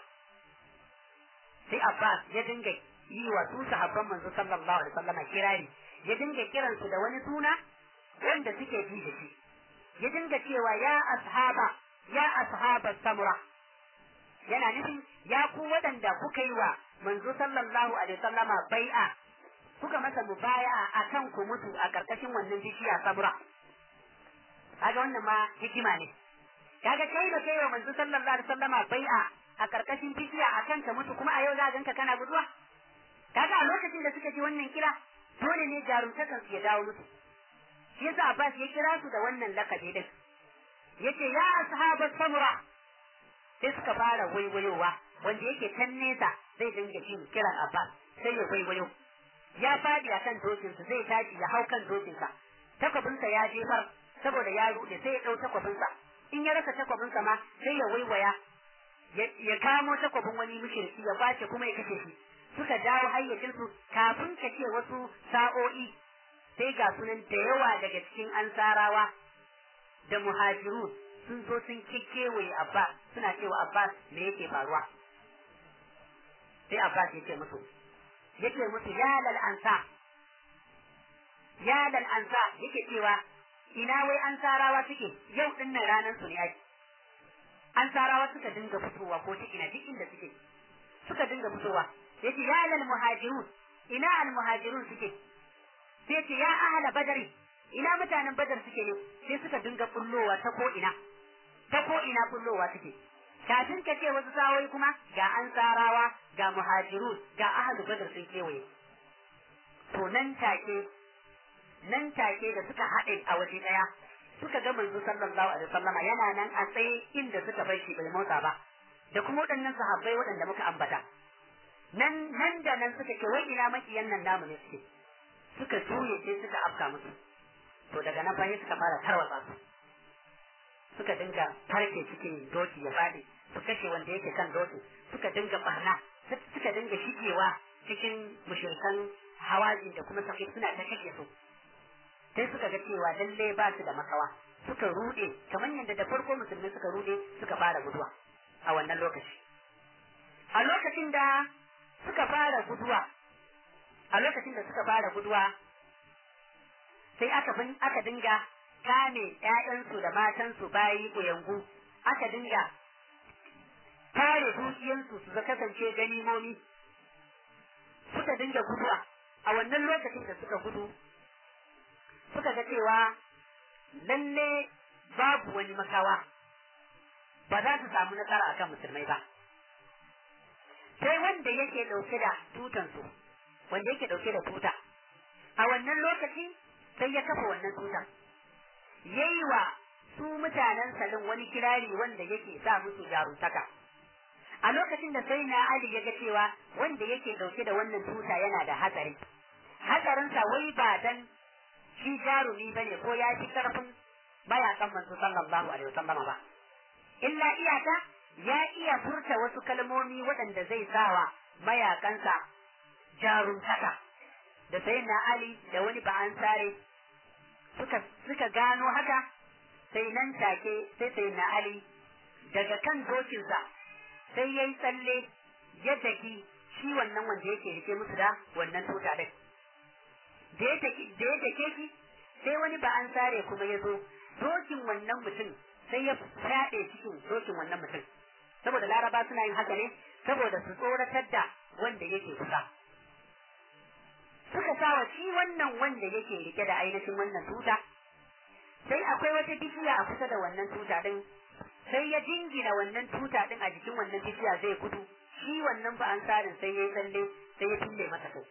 sai Abbas ya dinga yi wa su sahabban manzo sallallahu alaihi wasallam kirari ya dinga kiran su da wani suna wanda suke ji da shi ya dinga cewa ya ashaba ya ashaba samura yana nufin ya ku waɗanda kuka yi wa manzo sallallahu alaihi wasallama bai'a kuka masa mubaya'a akan ku mutu a karkashin wannan bishiya samura kaga wannan ma hikima ne kaga kai da kai wa manzo sallallahu alaihi wasallama bai'a a karkashin bishiya akan ka mutu kuma a yau za ganka kana guduwa kaga a lokacin da suka ji wannan kira dole ne jarumtakan su ya dawo musu shi yasa Abbas ya kira su da wannan lakabi din yace ya ashabat samura sai suka fara waiwayowa wanda yake can nesa zai dinga jin kiran Abbas sai ya waiwayo ya fadi akan dokinsa zai tashi ya hau kan dokinsa takwabinsa ya jefar saboda ya rude sai ya dau takwabinsa in ya rasa takwabinsa ma sai ya waiwaya ya kamo takwabin wani mushriki ya kwace kuma ya kashe shi suka dawo hayyacinsu kafin ka ce wasu sa'o'i sai ga sunan da yawa daga cikin ansarawa da muhajiru sun zo sun kekewaye Abbas suna cewa Abbas me yake faruwa sai Abbas ya ce musu yake musu ya lal ansa ya lal ansa yake cewa ina wai ansarawa suke yau din nan ranar su ne ake ansarawa suka dinga fitowa ko ta ina duk inda suke suka dinga fitowa yace ya lal muhajirun ina al muhajirun suke sai ce ya ahla badari ina mutanen badar suke ne sai suka dinga kullowa ta ko ina ta ko ina kullowa suke kafin ka ce wasu sawoyi kuma ga ansarawa ga muhajirun ga ahlu badar sun kewaye to nan take nan take da suka haɗe a waje ɗaya suka ga manzo sallallahu alaihi wasallam yana nan a tsaye inda suka bar shi bai motsa ba da kuma waɗannan sahabbai waɗanda muka ambata nan nan da nan suka ce wai ina makiyan nan namu ne suke suka juye sai suka afka musu to daga nan bayan suka fara tarwatsa su suka dinga farke cikin doki ya faɗi su kashe wanda yake kan doki suka dinga barna suka dinga shigewa cikin mushrikan hawazin da kuma sakai suna ta kashe su sai suka ga cewa lalle ba su da makawa suka rude kamar yadda da farko musulmi suka rude suka fara guduwa a wannan lokaci a lokacin da suka fara guduwa a lokacin da suka fara guduwa sai aka bin aka dinga kame ƴaƴansu da matansu bayi kuyangu aka dinga kare dukiyansu su kasance ganimomi suka dinga guduwa a wannan lokacin da suka gudu suka ga cewa lalle babu wani makawa ba za su samu nasara akan musulmai ba sai wanda yake dauke da tutansu wanda yake dauke da tuta a wannan lokaci sai ya kafa wannan tutan yayi wa su mutanen salin wani kirari wanda yake sa musu jaruntaka a lokacin da sai na Ali ya ga cewa wanda yake dauke da wannan tuta yana da hatsari hatsarinsa wai ba dan shi jarumi bane ko ya fi karfin mayakan manzo sallallahu alaihi wasallam ba illa iyaka ya iya furta wasu kalmomi waɗanda zai sawa mayakansa jaruntaka da sai na Ali da wani ba'an sare suka suka gano haka sai nan take sai sai na Ali daga kan dokinsa sai yayi tsalle ya daki shi wannan wanda yake rike musu da wannan tuta din da ya dake shi sai wani ba an sare kuma ya zo dokin wannan mutum sai ya fyaɗe cikin dokin wannan mutum saboda laraba suna yin haka ne saboda su tsoratar da wanda yake kusa suka sawa shi wannan wanda yake rike da ainihin wannan tuta sai akwai wata bishiya a kusa da wannan tuta din sai ya jingina wannan tuta din a jikin wannan bishiya zai gudu shi wannan ba an sarin sai ya yi tsalle sai ya tulle masa kai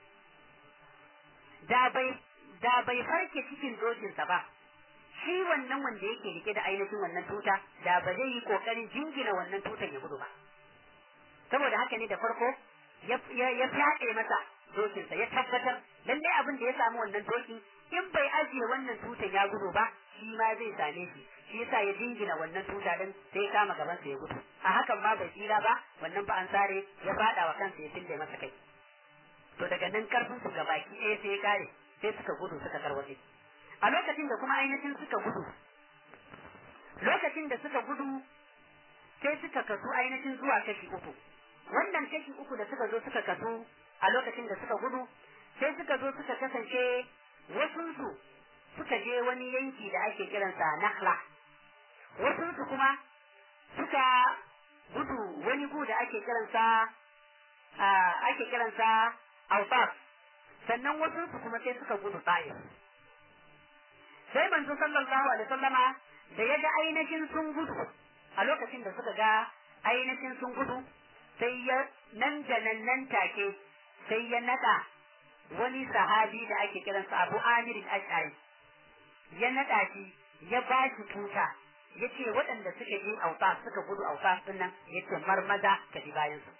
da bai da bai farke cikin dokinsa ba shi wannan wanda yake rike da ainihin wannan tuta da ba zai yi kokarin jingina wannan tutan ya gudu ba saboda haka ne da farko ya fyaɗe masa dokinsa ya tabbatar lallai abin da ya samu wannan dokin in bai ajiye wannan tutan ya gudu ba shi ma zai same shi shi yasa ya jingina wannan tuta din sai ya kama gaban sa ya gudu a hakan ma bai tsira ba wannan ba an sare ya fada wa kansa ya tille masa kai to daga nan karfin su gabaki ɗaya sai ya kare sai suka gudu suka tarwatse a lokacin da kuma ainihin suka gudu lokacin da suka gudu sai suka kasu ainihin zuwa kashi uku wannan kashi uku da suka zo suka kasu a lokacin da suka gudu sai suka zo suka kasance wasunsu suka je wani yanki da ake kiransa Nakhla wasunsu kuma suka gudu wani gu da ake kiransa ake kiransa Awbab sannan wasunsu kuma sai suka gudu Taif sai manzo sallallahu alaihi wasallama da ya ga ainihin sun gudu a lokacin da suka ga ainihin sun gudu sai ya nan da nan nan take sai ya nada wani sahabi da ake kiransa Abu Amir al-Ash'ari ya nada shi ya ba shi tuta ya ce waɗanda suka je auta suka gudu auta din nan ya ce marmaza ka bi bayan su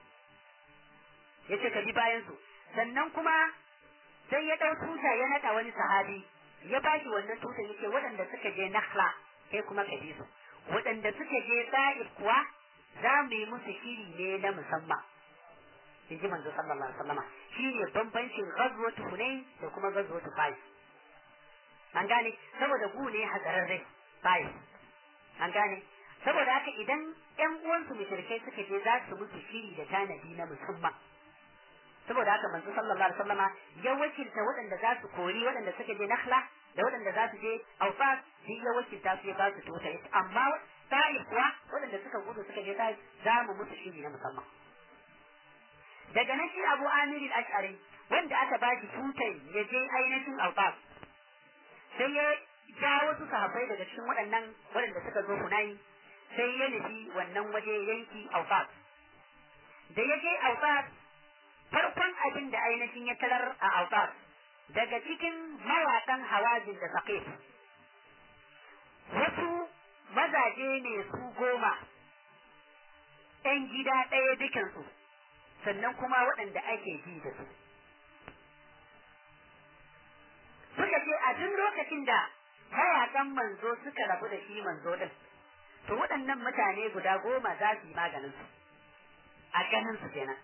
ya ce ka bi bayan su sannan kuma sai ya ɗau tuta ya nada wani sahabi ya ba shi wannan tuta ya ce waɗanda suka je Nakhla kai kuma ka bi su waɗanda suka je Sa'id kuwa za mu yi musu shiri ne na musamman in ji manzo sallallahu alaihi wasallama shine bambancin ghazwatu hunain da kuma ghazwatu fais an gane saboda gu ne hazararre fais an gane saboda haka idan ƴan uwansu mushrikai suka je za su musu shiri da tanadi na musamman saboda haka manzo sallallahu alaihi wasallama ya wakilta waɗanda za su kori waɗanda suka je nakhla da waɗanda za su je aufas shi ya wakilta su ya ba su tuta amma ta'if kuwa waɗanda suka gudu suka je ta'if za mu musu shiri na musamman daga nan shi Abu Amir al-Ash'ari wanda aka ba shi tutai ya je ainihin Al-Bab sai ya ja wasu sahabbai daga cikin waɗannan waɗanda suka zo Hunayi sai ya nufi wannan waje yanki Al-Bab da ya je Al-Bab farkon abin da ainihin ya tarar a Al-Bab daga cikin mawaƙan Hawazin da Saqif wasu mazaje ne su goma ‘yan gida ɗaya dukansu sannan kuma waɗanda ake ji da su. Suka ce a duk lokacin da mayakan manzo suka rabu da shi manzo ɗin, to waɗannan mutane guda goma za su yi maganin su a ganin su kenan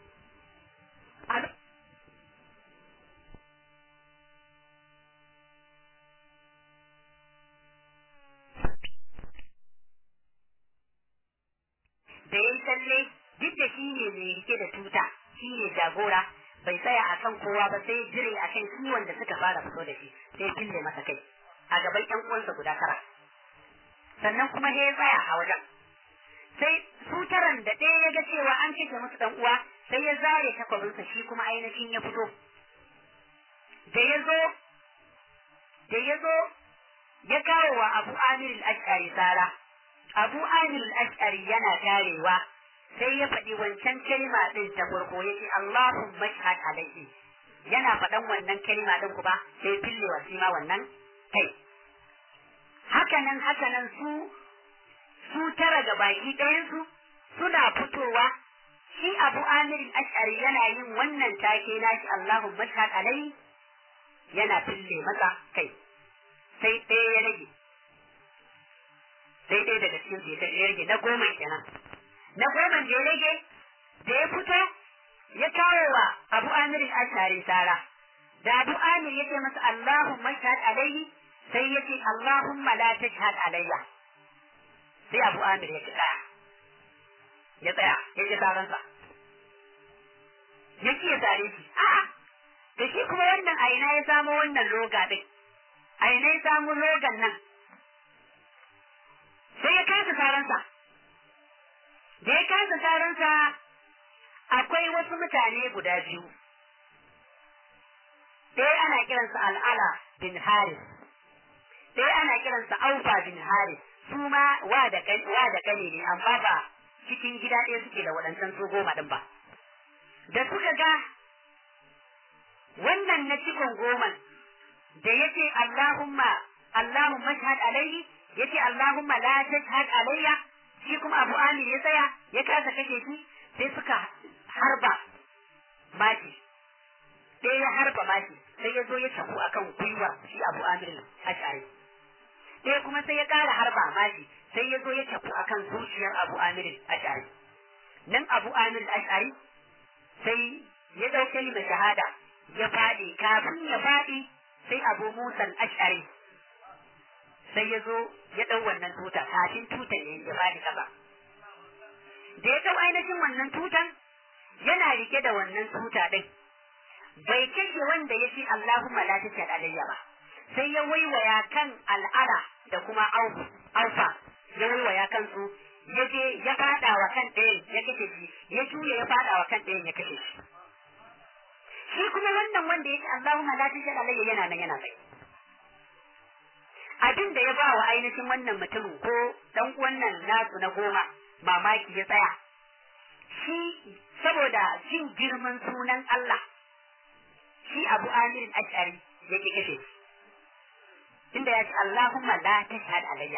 da ya tsalle duk da shi ne mai rike da tuta shi ne jagora bai tsaya a kan kowa ba sai jire a kan kiwon da suka fara fito da shi sai fille masa kai a gaban ƴan uwansa guda tara sannan kuma ya tsaya a wajen sai su taran da ɗaya ya ga cewa an cike musu ɗan uwa sai ya zare takwabinsa shi kuma ainihin ya fito da ya zo da ya zo ya kawo wa abu amir al-ash'ari tsara abu amir al-ash'ari yana karewa sai ya faɗi wancan kalma ɗin ta farko ya ce Allahun mashhad alaihi yana faɗan wannan kalma ɗin kuma sai fille wa shi ma wannan kai hakanan hakanan su su tara ga baki ɗayansu suna fitowa shi abu amirin ash'ari yana yin wannan take nashi Allahun mashhad alaihi yana fille masa kai sai ɗaya ya rage sai ɗaya daga cikin su ya rage na goma kenan na goma da ya rage da ya fito ya kawo wa abu amirin ashari sara da abu amir ya ce masa Allahumma shahad alaihi sai ya ce Allahumma la tashhad alayya sai abu amir ya tsaya ya tsaya ya ce saransa ya ce ya sare shi a'a da shi kuma wannan a ina ya samo wannan loga din a ina ya samu logan nan sai ya kasa saransa da ya kasa saransa akwai wasu mutane guda biyu ɗaya ana kiransa al'ala bin haris ɗaya ana kiransa aufa bin haris su ma wa da kane ne amma ba cikin gida ɗaya suke da waɗancan su goma ɗin ba da suka ga wannan na cikon goman da yake Allahumma Allahumma shahad alaihi yace Allahumma la tashhad alayya shi kuma Abu Amir ya tsaya ya kasa kashe shi sai suka harba maki sai ya harba maki sai ya zo ya tafu akan gwiwa shi Abu Amir Ash'ari sai kuma sai ya kara harba maki sai ya zo ya tafu akan zuciyar Abu Amir Ash'ari nan Abu Amir Ash'ari sai ya dauke mai shahada ya faɗi kafin ya faɗi sai Abu Musa Ash'ari sai ya zo ya ɗau wannan tuta kafin tutan ya ya bani kaba da ya ɗau ainihin wannan tutan yana rike da wannan tuta ɗin bai kashe wanda ya ce Allahumma la tashhad alayya ba sai ya waiwaya kan al'ada da kuma alfa ya waiwaya kan su ya je ya fada wa kan ɗayan ya kashe shi ya juya ya fada wa kan ɗayan ya kashe shi shi kuma wannan wanda ya ce Allahumma la tashhad alayya yana nan yana kai abin da ya ba wa ainihin wannan mutumin ko dan wannan nasu na goma mamaki ya tsaya shi saboda jin girman sunan Allah shi Abu Amir Ash'ari ya ki kashe tunda ya ce Allahumma la tashhad alayya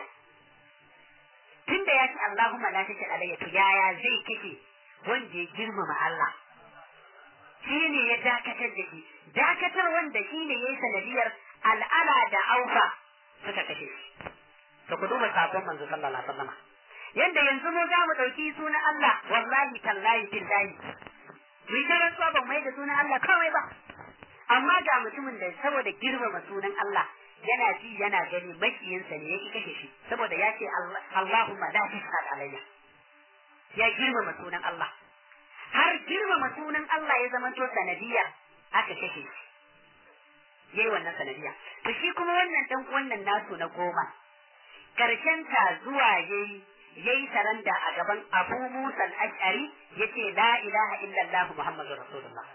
tunda ya ce Allahumma la tashhad alayya to yaya zai kashe wanda ya girmama Allah shi ne ya dakatar da shi dakatar wanda shi ne ya yi sanadiyar al'ala da aufa suka kashe shi to ku duba sakon manzo sallallahu alaihi wasallam yanda yanzu mu za mu dauki sunan Allah wallahi tallahi billahi mu ta rantsuwa ban mai da sunan Allah kawai ba amma ga mutumin da saboda girmama sunan Allah yana ji yana gani makiyinsa ne yake kashe shi saboda ya ce Allahumma la tashhad alayya ya girmama sunan Allah har girmama sunan Allah ya zama to sanadiyar aka kashe shi yayi wannan sanadiya to shi kuma wannan dan wannan nasu na goma karshen ta zuwa yayi yayi saranda a gaban Abu Musa al-Ash'ari yace la ilaha illallah Muhammadur Rasulullah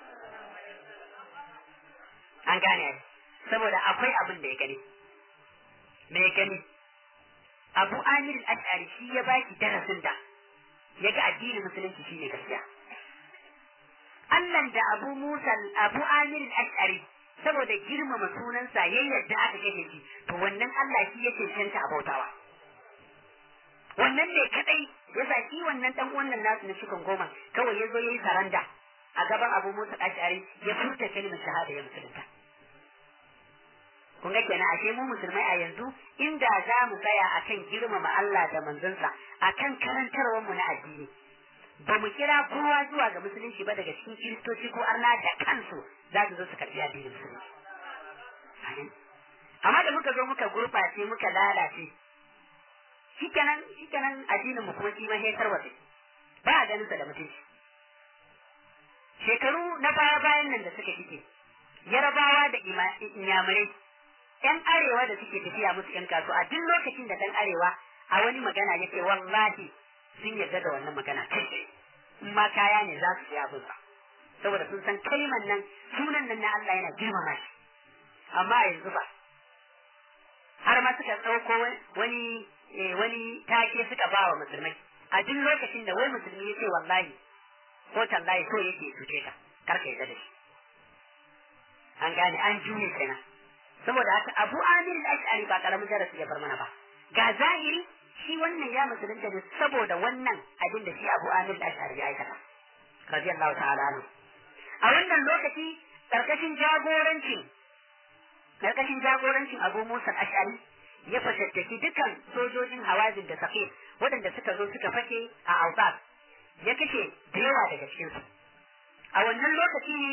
an gane saboda akwai abin da ya gani me ya gani Abu Amir al-Ash'ari shi ya baki darasin da yaga addinin musulunci shine gaskiya Allah da Abu Musa Abu Amir al-Ash'ari saboda girmama sunansa ya yadda aka kashe shi to wannan Allah shi ya cancanta a bautawa wannan ne kadai ya sa shi wannan dan wannan nasu na cikin goma kawai ya zo ya yi saranda a gaban Abu Musa Ash'ari ya furta kalmar shahada ya musulunta kun ga kenan ashe mu musulmai a yanzu inda za mu tsaya akan girmama Allah da manzonsa akan karantarwar mu na addini ba mu kira kowa zuwa ga musulunci ba daga cikin kiristoci ko arna da kansu za su zo su karbi addinin musulunci amma da muka zo muka gurɓace muka lalace shikenan shikenan addinin mu kuma kima sai tarwatse ba a ganin sa da mutunci shekaru na baya bayan nan da suka fice yarabawa da inyamurai yan arewa da suke tafiya musu yan kasu a duk lokacin da dan arewa a wani magana yake wallahi sun yarda da wannan magana kai in ma kaya ne za su yi abin sa saboda sun san kalman nan sunan nan na Allah yana girmama shi amma a yanzu ba har ma suka ɗauko wani wani take suka ba wa musulmai a duk lokacin da wai musulmi ya ce wallahi ko tallahi so yake cuce ka kar ka yarda da shi an gane an juye kenan saboda haka Abu Amir al-Ash'ari ba karamin darasi ya bar mana ba ga zahiri shi wannan ya musulunta ne saboda wannan abin da shi Abu Amir al-Ash'ari ya aikata radiyallahu ta'ala anhu a wannan lokaci karkashin jagorancin karkashin jagorancin Abu Musa al-Ash'ari ya fashattaki dukan sojojin Hawazin da Saqif waɗanda suka zo suka fake a Awsat ya kashe da yawa daga cikinsu a wannan lokaci ne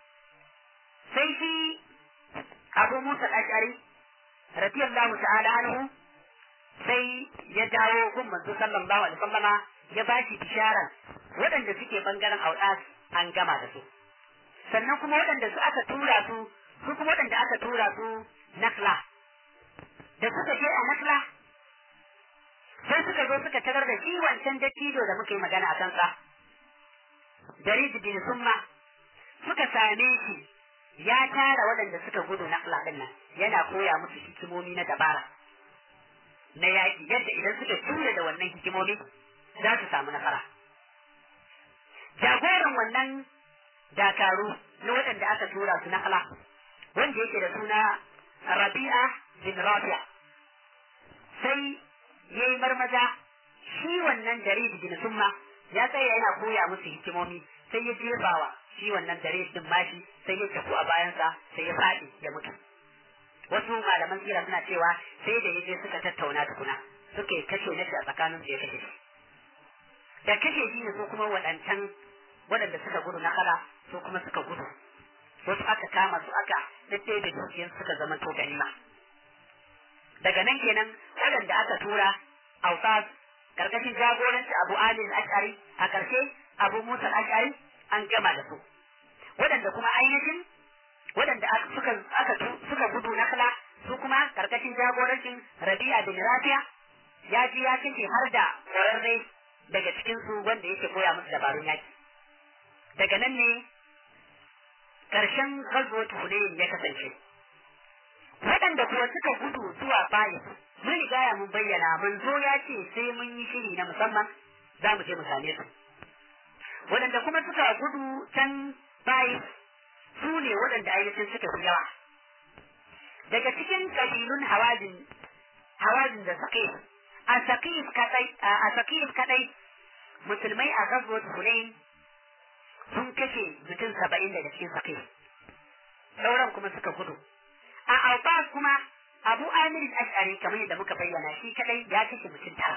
sai shi abu musa ash'ari radiyallahu ta'ala anhu sai ya dawo gun manzo sallallahu alaihi wasallama ya bashi bisharar waɗanda suke bangaren audas an gama da su sannan kuma waɗanda su aka tura su su kuma waɗanda aka tura su nakla da suka je a nakla sai suka zo suka tarar da shi wancan dattijo da muka yi magana a kansa jarid bin summa suka same shi ya tara waɗanda suka gudu na ɗin nan yana koya musu hikimomi na dabara na yaƙi yadda idan suka tura da wannan hikimomi za su samu nasara jagoran wannan dakaru na waɗanda aka tura su na wanda yake da suna rabi'a bin rabi'a sai ya yi marmaza shi wannan jarid bin summa ya tsaya yana koya musu hikimomi sai ya jefawa shi wannan dare din mashi sai ya tafi a bayansa sai ya faɗi ya mutu wasu malaman sira suna cewa sai da yaje suka tattauna tukuna suka yi kashe nashi a tsakanin su ya kashe shi da kashe shi ne su kuma waɗancan waɗanda suka gudu na kala su kuma suka gudu wasu aka kama su aka daddai da dukiyar suka zama to ganima daga nan kenan waɗanda aka tura ausas karkashin jagoranci abu ali al-ash'ari a karshe abu musa al-ash'ari an gama da su waɗanda kuma ainihin waɗanda suka aka suka gudu na kala su kuma karkashin jagorancin rabi'a bin rafiya ya ji ya kace har da ƙwararre daga cikin su wanda yake koya musu dabarun yaki daga nan ne karshen ghazwat hunayn ya kasance waɗanda kuwa suka gudu zuwa bayi mun riga ya mun bayyana manzo ya ce sai mun yi shiri na musamman za mu je mu same su waɗanda kuma suka gudu can bayi su ne waɗanda ainihin suka fi yawa daga cikin kabilun hawazin hawazin da saqif a saqif kadai a saqif kadai musulmai a ghazwat hunain sun kashe mutum saba'in daga cikin saqif sauran kuma suka gudu a Abbas kuma Abu Amir al-Ash'ari kamar yadda muka bayyana shi kadai ya kashe mutum tara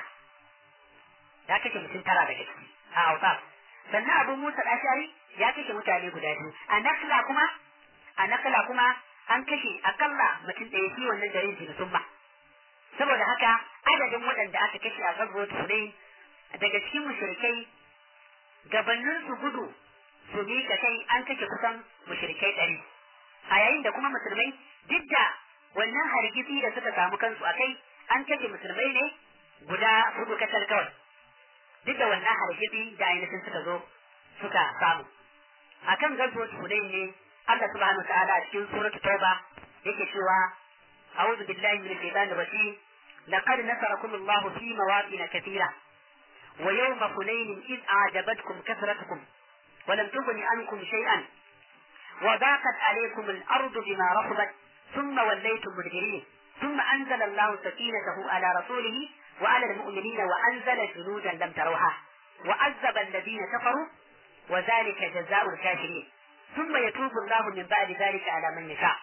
ya kashe mutum tara daga ciki a Abbas sannan Abu Musa al-Ash'ari ya kashe mutane guda biyu a Nakla kuma a Nakla kuma an kashe akalla mutum ɗaya shi wannan garin shi summa saboda haka adadin waɗanda aka kashe a Ghazwat Hunain daga cikin mushrikai gabanin su gudu su miƙa kai an kashe kusan mushrikai ɗari a yayin da kuma musulmai duk da wannan hargitsi da suka samu kansu a kai an kashe musulmai ne guda hudu kasar kawai duk da wannan hargitsi da ainihin suka zo suka samu akan gazuwar hudain ne Allah subhanahu wa ta'ala a cikin suratul tauba yake cewa a'udhu billahi minash shaitanir rajim laqad nasarakum Allahu fi mawaqin kathira wa yawma hunain id a'jabatkum kathratukum wa lam tughni ankum shay'an وضاقت عليكم الأرض بما رحبت ثم وليتم مدبرين ثم أنزل الله سكينته على رسوله وعلى المؤمنين وأنزل جنودا لم تروها وعذب الذين كفروا وذلك جزاء الكافرين ثم يتوب الله من بعد ذلك على من يشاء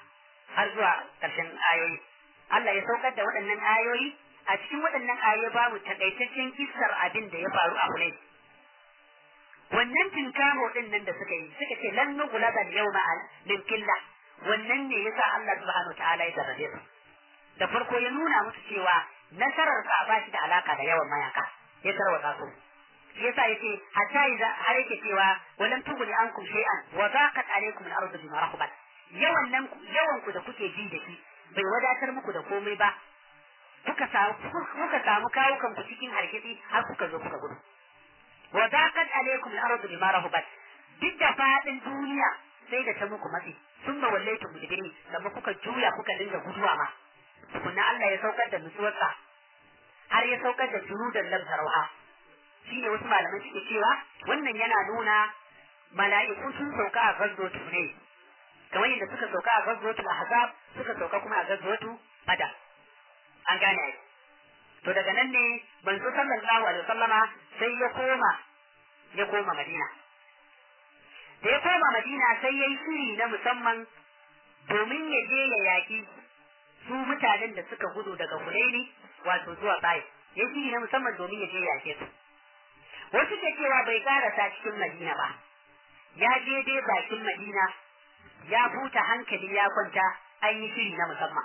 har zuwa ƙarshen ayoyi Allah ya saukar da waɗannan ayoyi a cikin waɗannan ayoyi babu takaitaccen kissar abin da ya faru a Hunayn wannan tinkamo din nan da suka yi suka ce lan nughlaba al-yawma min qilla wannan ne yasa Allah subhanahu ta'ala ya jarrabe su da farko ya nuna musu cewa nasarar sa ba shi da alaka da yawan mayaka ya tarwata su shi yasa yace hatta idza har yake cewa walam tughni ankum shay'an wa daqat alaykum al-ardu bima rahabat yawan nan yawan ku da kuke ji da shi bai wadatar muku da komai ba kuka samu kuka samu kawukan ku cikin harkitsi har kuka zo kuka gudu wa daqat alaykum al-ardu bima rahabat duk da fadin duniya sai da ta muku matsi sun ma wallaitu mudbiri amma kuka juya kuka dinga guduwa ma tukunna Allah ya saukar da nutsuwarsa har ya saukar da junudan lam tarawha shi ne wasu malamai suke cewa wannan yana nuna mala'iku sun sauka a gazzotu ne kamar yadda suka sauka a gazzotu ahzab suka sauka kuma a gazzotu badar an gane ai to daga nan ne manzo sallallahu alaihi wasallama sai ya koma ya koma madina da ya koma madina sai ya yi shiri na musamman domin ya je ya yaƙi su mutanen da suka gudu daga Hunaini wato zuwa Bai ya shiri na musamman domin ya je ya yaƙe su wasu ke cewa bai karasa cikin Madina ba ya je dai bakin Madina ya buta hankali ya kwanta an yi shiri na musamman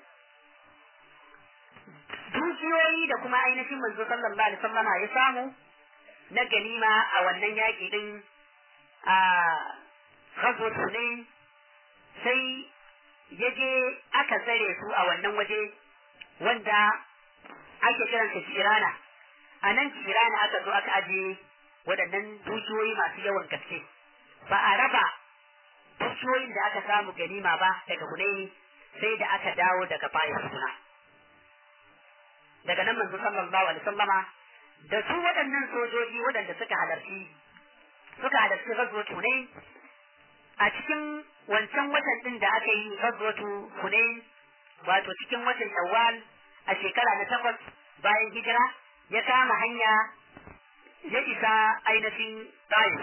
dukiyoyi da kuma ainihin manzo sallallahu alaihi wasallama ya samu na ganima a wannan yaƙi din a ghazwat Hunain sai ya je aka tsare su a wannan waje wanda ake kiransa Kirana a nan Kirana aka zo aka aje waɗannan dukiyoyi masu yawan gaske ba a raba dukiyoyin da aka samu ganima ba daga Hunaini sai da aka dawo daga bayan suna daga nan manzo sallallahu alaihi wasallama da su waɗannan sojoji waɗanda suka halarci suka halarci ghazwat Hunain a cikin wancan watan din da aka yi ghazwatu Hunain wato cikin watan Shawwal a shekara na takwas bayan hijira ya kama hanya ya isa ainihin Taif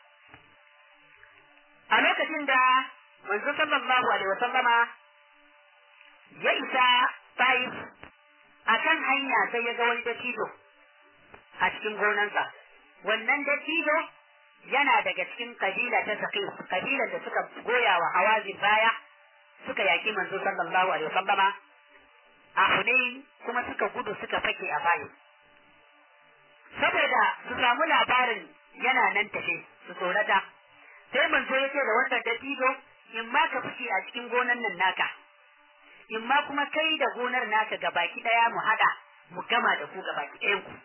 a lokacin da manzo sallallahu alaihi wasallama ya isa Taif a kan hanya sai ya ga wani dattijo a cikin gonansa wannan dattijo yana daga cikin kabila ta saqif kabilan da suka goya wa hawazin baya suka yaki manzo sallallahu alaihi wasallama a Hunain kuma suka gudu suka fake a bayi saboda su samu labarin yana nan tafe su tsorata sai manzo yake da wannan dattijo in ma ka fice a cikin gonan nan naka in ma kuma kai da gonar naka gabaki daya mu hada mu gama da ku gabaki ɗayan ku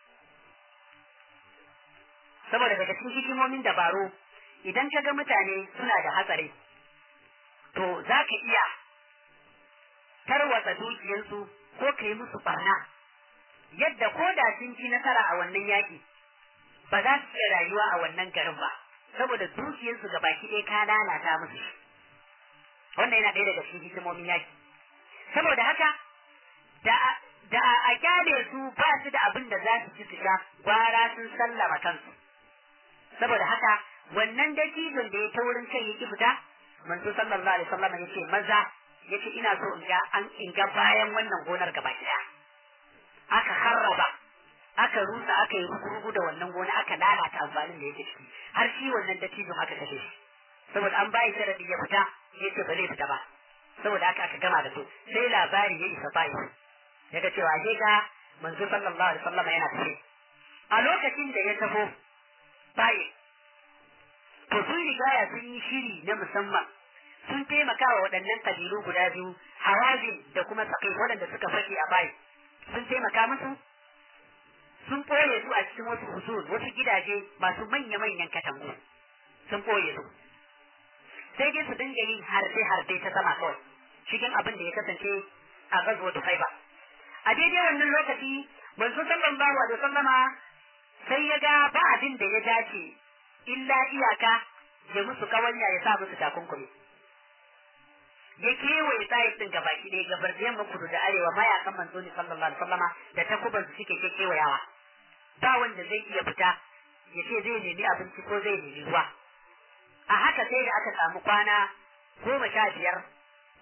saboda daga cikin hikimomin dabaru idan ka ga mutane suna da hatsari to za ka iya tarwatsa dukiyarsu ko ka yi musu barna yadda ko da sun ci nasara a wannan yaƙi ba za su iya rayuwa a wannan garin ba saboda dukiyarsu ga baki ɗaya ka lalata musu wannan yana ɗaya daga cikin hikimomin yaƙi saboda haka da da a kyale su ba su da abin da za su ci su sha gwara sun sallama kansu saboda haka wannan dattijon da ya ta wurin kai yake fita manzo sallallahu alaihi wasallam yace maza yace ina so in ga an in ga bayan wannan gonar gaba daya aka harraba aka rusa aka yi rugu da wannan gona aka lalata amfanin da yake ciki har shi wannan dattijon aka kashe shi saboda an bayi sharadi ya fita yace ba zai fita ba saboda haka aka gama da su sai labari ya isa bayi yaga cewa sai ga manzo sallallahu alaihi wasallam yana tafe a lokacin da ya taho bayi to sun rigaya sun yi shiri na musamman sun taimaka wa waɗannan kabilu guda biyu hawazin da kuma sakai waɗanda suka fake a bayi sun taimaka musu sun ɓoye su a cikin wasu husul wasu gidaje masu manya-manyan katangu sun ɓoye su sai dai su dinga yin harbe-harbe ta sama kawai cikin abin da ya kasance a gazuwa da ba a daidai wannan lokaci manzo sallallahu alaihi wasallama sai ya ga ba abin da ya dace illa iyaka ya musu kawanya ya sa musu takunkumi ya kewaye tsayin din gaba ki ɗaya gabar da yamma kudu da arewa mayakan manzo ne sallallahu alaihi wasallama da takuban su suke kewayawa ba wanda zai iya fita ya ce zai nemi abinci ko zai nemi ruwa a haka sai da aka samu kwana goma sha biyar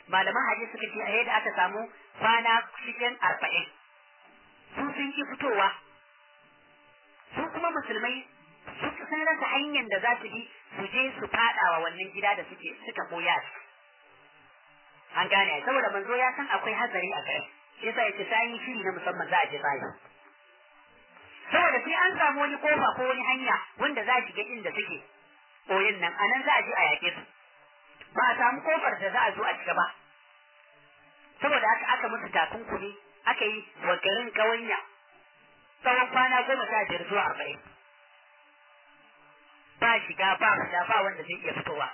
malaman hadisi suka ce a yadda aka samu kwana cikin arba'in su sun ki fitowa su kuma musulmai sun rasa hanyar da za su bi su je su fada wa wannan gida da suke suka koya an gane saboda manzo ya san akwai hazari a gare shi yasa yace ta yi shiri na musamman za a je tsayi saboda sai an samu wani kofa ko wani hanya wanda za a shiga inda suke koyin nan anan za a je a yake su ba a samu kofar da za a zo a shiga ba saboda haka aka musu takunkumi aka yi wa garin kawanya tsawon kwana goma sha biyar zuwa arba'in ba shiga ba fita ba wanda zai iya fitowa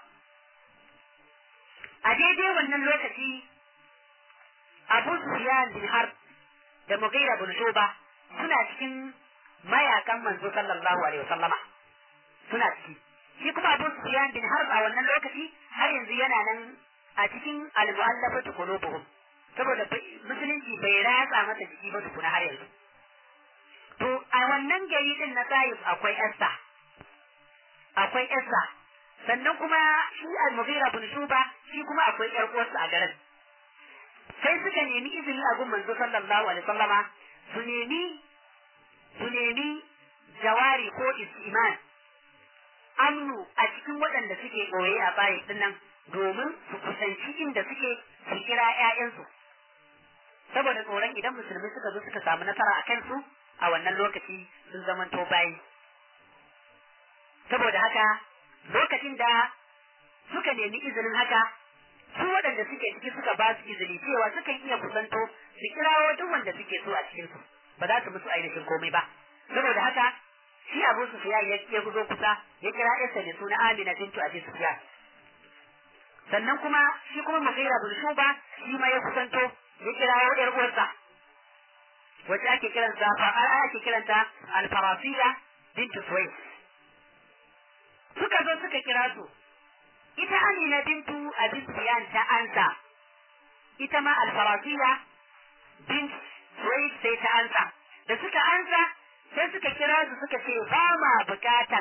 a daidai wannan lokaci abu sufiyan bin har da mugaira bin shuba suna cikin mayakan manzo sallallahu alaihi wasallama suna ciki shi kuma abu sufiyan bin har a wannan lokaci har yanzu yana nan a cikin al-mu'allafatu qulubuhum saboda musulunci bai ratsa masa jiki ba tukuna har yanzu to a wannan gari din na Taif akwai Esther akwai Esther sannan kuma shi al-Mughira bin Shuba shi kuma akwai ƴar uwarsa a garin sai suka nemi izini a gun manzo sallallahu alaihi wasallama su nemi su nemi jawari ko istiman amnu a cikin waɗanda suke ɓoye a bayi din nan domin su kusanci inda suke su kira ƴaƴansu saboda tsoron idan musulmi suka zo suka samu nasara a kansu a wannan lokaci sun zamanto bayi saboda haka lokacin da suka nemi izinin haka su waɗanda suke ciki suka ba su izini cewa sukan iya kusanto su kirawo duk wanda suke so a cikin su ba za su musu ainihin komai ba saboda haka shi Abu Sufyan ya ya guzo kusa ya kira Isa da suna Amina bintu Abi Sufyan sannan kuma shi kuma Mughira bin Shuba shi ma ya kusanto ya kirawo ƴar uwarsa wacce ake kiranta ake kiranta Al-Farasiya bintu Suwais suka zo suka kira su ita Amina bintu Abi Sufyan ta ansa ita ma Al-Farasiya bint Suwais sai ta ansa da suka ansa sai suka kira su suka ce ba ma bukatan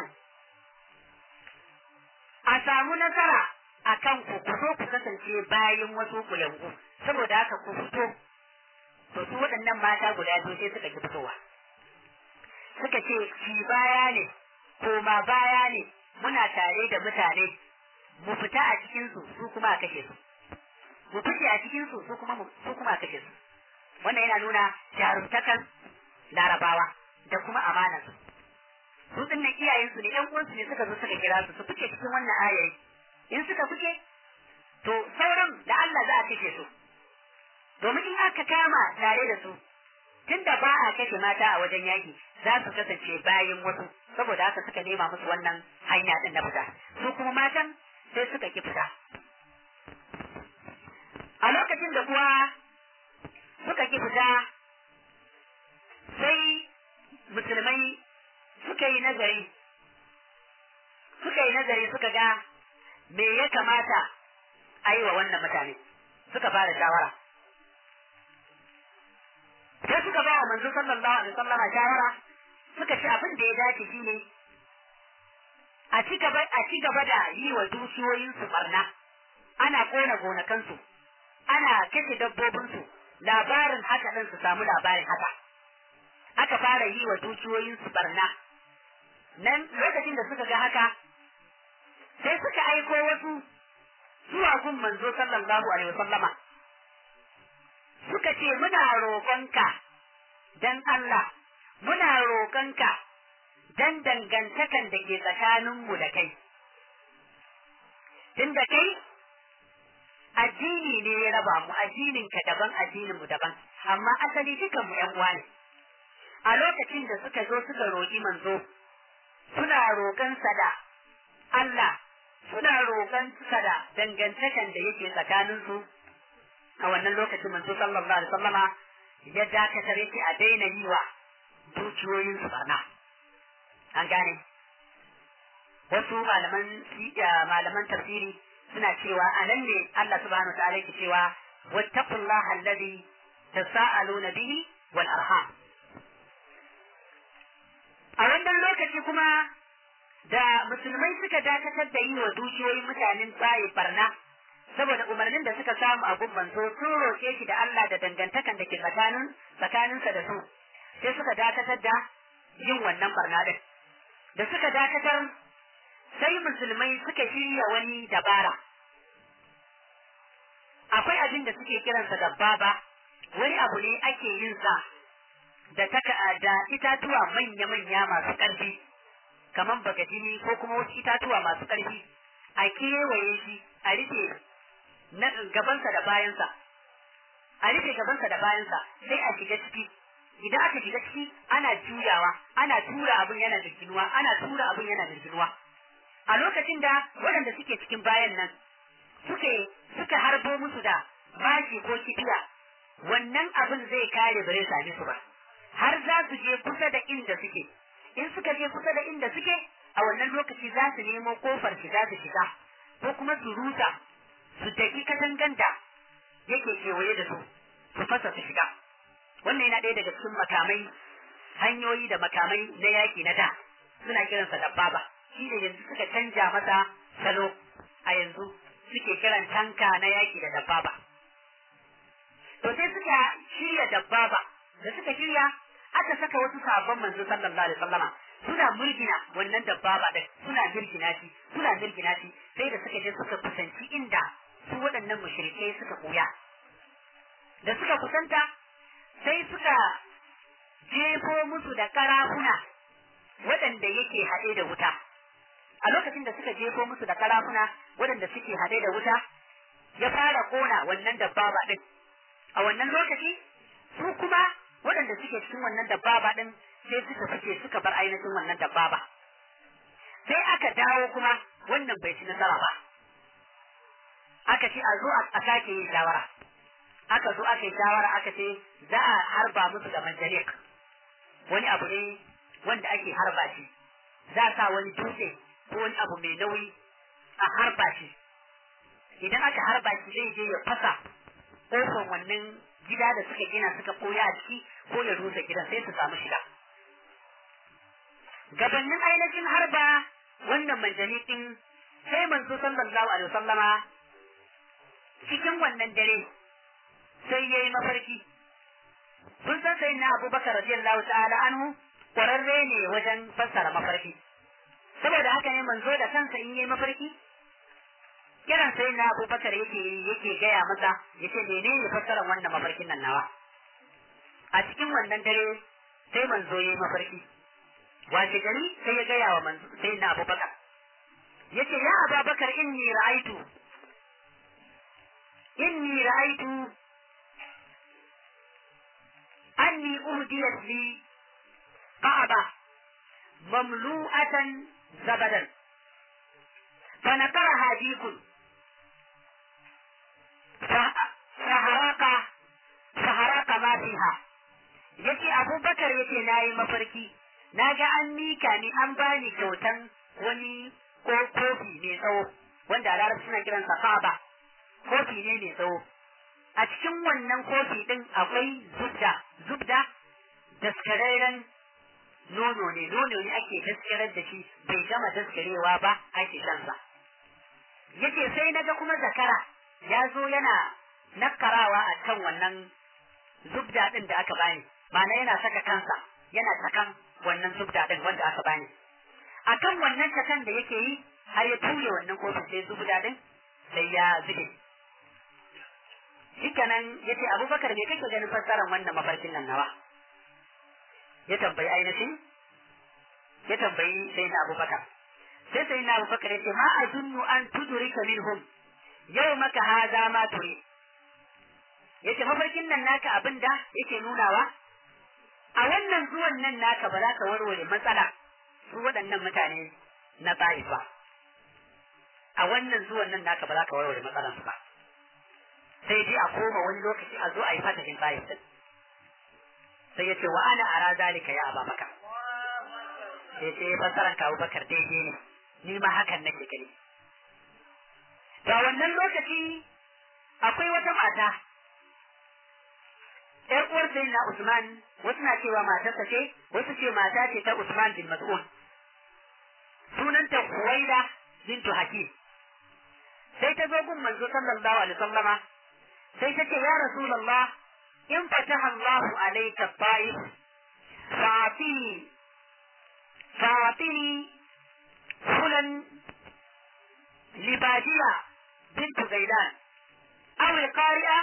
a samu nasara a kan ku ku zo ku kasance bayan wasu kuyangu saboda haka ku fito to su waɗannan mata guda biyu sai suka ki fitowa suka ce ki baya ne koma baya ne muna tare da mutane mu fita a cikin su su kuma a kashe su mu fice a cikin su su kuma su kuma a kashe su wannan yana nuna jarumtakan larabawa da kuma amanar su su dinnan iyayen su ne ƴan uwansu ne suka zo suka kira su su fice cikin wannan ayayi in suka fice to sauran da Allah za a kashe su domin in aka kama tare da su tunda ba a kashe mata a wajen yaki za su kasance bayan wasu saboda haka suka nema musu wannan hanya din na fita su kuma matan sai suka ki fita a lokacin da kuwa suka ki fita sai musulmai suka yi nazari suka yi nazari suka ga me ya kamata a yi wa wannan mutane suka fara shawara sai suka ba wa manzo sallallahu alaihi wasallama shawara suka ce abin da ya dace shine a ci gaba a ci gaba da yi wa dukiyoyin su barna ana kona gonakansu ana kashe dabbobinsu labarin haka din su samu labarin haka aka fara yi wa dukiyoyin su barna nan lokacin da suka ga haka sai suka aiko wasu zuwa gun manzo sallallahu alaihi wasallama suka ce muna roƙonka dan Allah muna roƙonka dan dangantakan da ke tsakaninmu da kai tun da kai addini ne ya raba mu addinin ka daban addinin mu daban amma asali dukan mu ƴan uwa ne a lokacin da suka zo suka roƙi manzo suna roƙon sa da Allah suna roƙon sa da dangantakan da yake tsakanin su a wannan lokacin manzo sallallahu alaihi wasallama ya dakatar yake a daina yi wa dukiyoyin su barna an gane wasu malaman malaman tafsiri suna cewa a nan ne Allah subhanahu wa ta'ala yake cewa wattaqullaha alladhi tasaaluna bihi wal arham a wannan lokaci kuma da musulmai suka dakatar da yi wa dukiyoyin mutanen tsaye barna saboda umarnin da suka samu a gubban so sun roƙe shi da Allah da dangantakan da ke tsakanin tsakaninsa da su sai suka dakatar da yin wannan barna din da suka dakatar sai musulmai suka shirya wani dabara akwai abin da suke kiransa da baba wani abu ne ake yin sa da taka da itatuwa manya-manya masu ƙarfi kamar bagadini ko kuma wasu itatuwa masu ƙarfi a kewaye shi a rufe na gabansa da bayansa a rufe gabansa da bayansa sai a shiga ciki idan aka shiga ciki ana juyawa ana tura abin yana jirginuwa ana tura abin yana jirginuwa a lokacin da waɗanda suke cikin bayan nan suke suka harbo musu da bashi ko kibiya wannan abin zai kare bare same su ba har za su je kusa da inda suke in suka je kusa da inda suke a wannan lokaci za su nemo kofar shiga su shiga ko kuma su rusa su tafi katangan da yake kewaye da su su fasa su shiga wannan yana ɗaya daga cikin makamai hanyoyi da makamai na yaƙi na da suna kiransa da baba shi ne yanzu suka canja masa salo a yanzu suke kiran tanka na yaƙi da dabbaba to sai suka shirya dabbaba da suka shirya aka saka wasu sabon manzo sallallahu alaihi wasallama suna murgina wannan dabbaba din suna mirgina shi suna mirgina shi sai da suka je suka kusanci inda su waɗannan mushrikai suka koya da suka kusanta sai suka jefo musu da karafuna waɗanda yake haɗe da wuta a lokacin da suka jefo musu da karafuna waɗanda suke haɗe da wuta ya fara kona wannan dabbaba din a wannan lokaci su kuma waɗanda suke cikin wannan dabbaba din sai suka fice suka bar ainihin wannan dabbaba sai aka dawo kuma wannan bai ci nasara ba aka ce a zo a sake yin shawara aka zo aka yi shawara aka ce za a harba musu da manjanik wani abu ne wanda ake harba shi za a sa wani dutse ko wani abu mai nauyi a harba shi idan aka harba shi zai je ya fasa ƙofar wannan gida da suka gina suka koya a ciki ko ya rusa gidan sai su samu shiga gabanin ainihin harba wannan manjani din sai manzo sallallahu alaihi wasallama cikin wannan dare sai yayi mafarki kun san sai na abubakar radiyallahu ta'ala anhu kwararre ne wajen fassara mafarki saboda haka ne manzo da kansa in yayi mafarki kiran sai na abubakar yake yake gaya masa yace menene fassarar wannan mafarkin nan nawa a cikin wannan dare sai manzo yayi mafarki wace gari sai ya gaya wa manzo sai na abubakar yace ya abubakar inni ra'aitu inni ra'aitu anni uhdiyat li qa'aba mamlu'atan zabadan فنقرها ديك فهرق فهرق ما فيها yace abubakar yace na yi mafarki na ga an mika ni an bani kyautan wani ko kofi mai tsawo wanda a larabci suna kiransa faba kofi ne mai tsawo a cikin wannan kofi din akwai zubda zubda daskararren nono ne nono ne ake daskarar da shi bai gama daskarewa ba ake shansa yace sai naga kuma zakara ya zo yana nakarawa a kan wannan zubda din da aka bani ma'ana yana saka kansa yana sakan wannan zubda din wanda aka bani akan wannan sakan da yake yi har ya ture wannan kofin sai zubda din sai ya zube shikenan yace abubakar me kake ganin fassarar wannan mafarkin nan nawa ya tambayi ainihin ya tambayi sai na abubakar sai sai na abubakar ya ce ma a zunnu an tudurika minhum yau maka haza ma turi ya ce mafarkin nan naka abin da yake nunawa a wannan zuwan nan naka ba za ka warware matsala su waɗannan mutane na ta'if ba a wannan zuwan nan naka ba za ka warware matsalansu ba sai dai a koma wani lokaci a zo a yi fatahin ta'if din sai ya ce wa ana ara zalika ya ababaka sai ce fassaran kawo bakar daidai ne ni ma hakan nake gani ga wannan lokaci akwai wata mata ‘yar uwar sai na Usman wasu na cewa matarsa ce wasu ce mata ce ta Usman bin Mas'ud sunanta Huwaida bintu Hakim sai ta zo gun manzo sallallahu alaihi wasallama sai ta ce ya rasulullah in fataha Allahu alayka ta'if fa'atini fa'atini fulan libadiya bint Gailan aw al-qari'a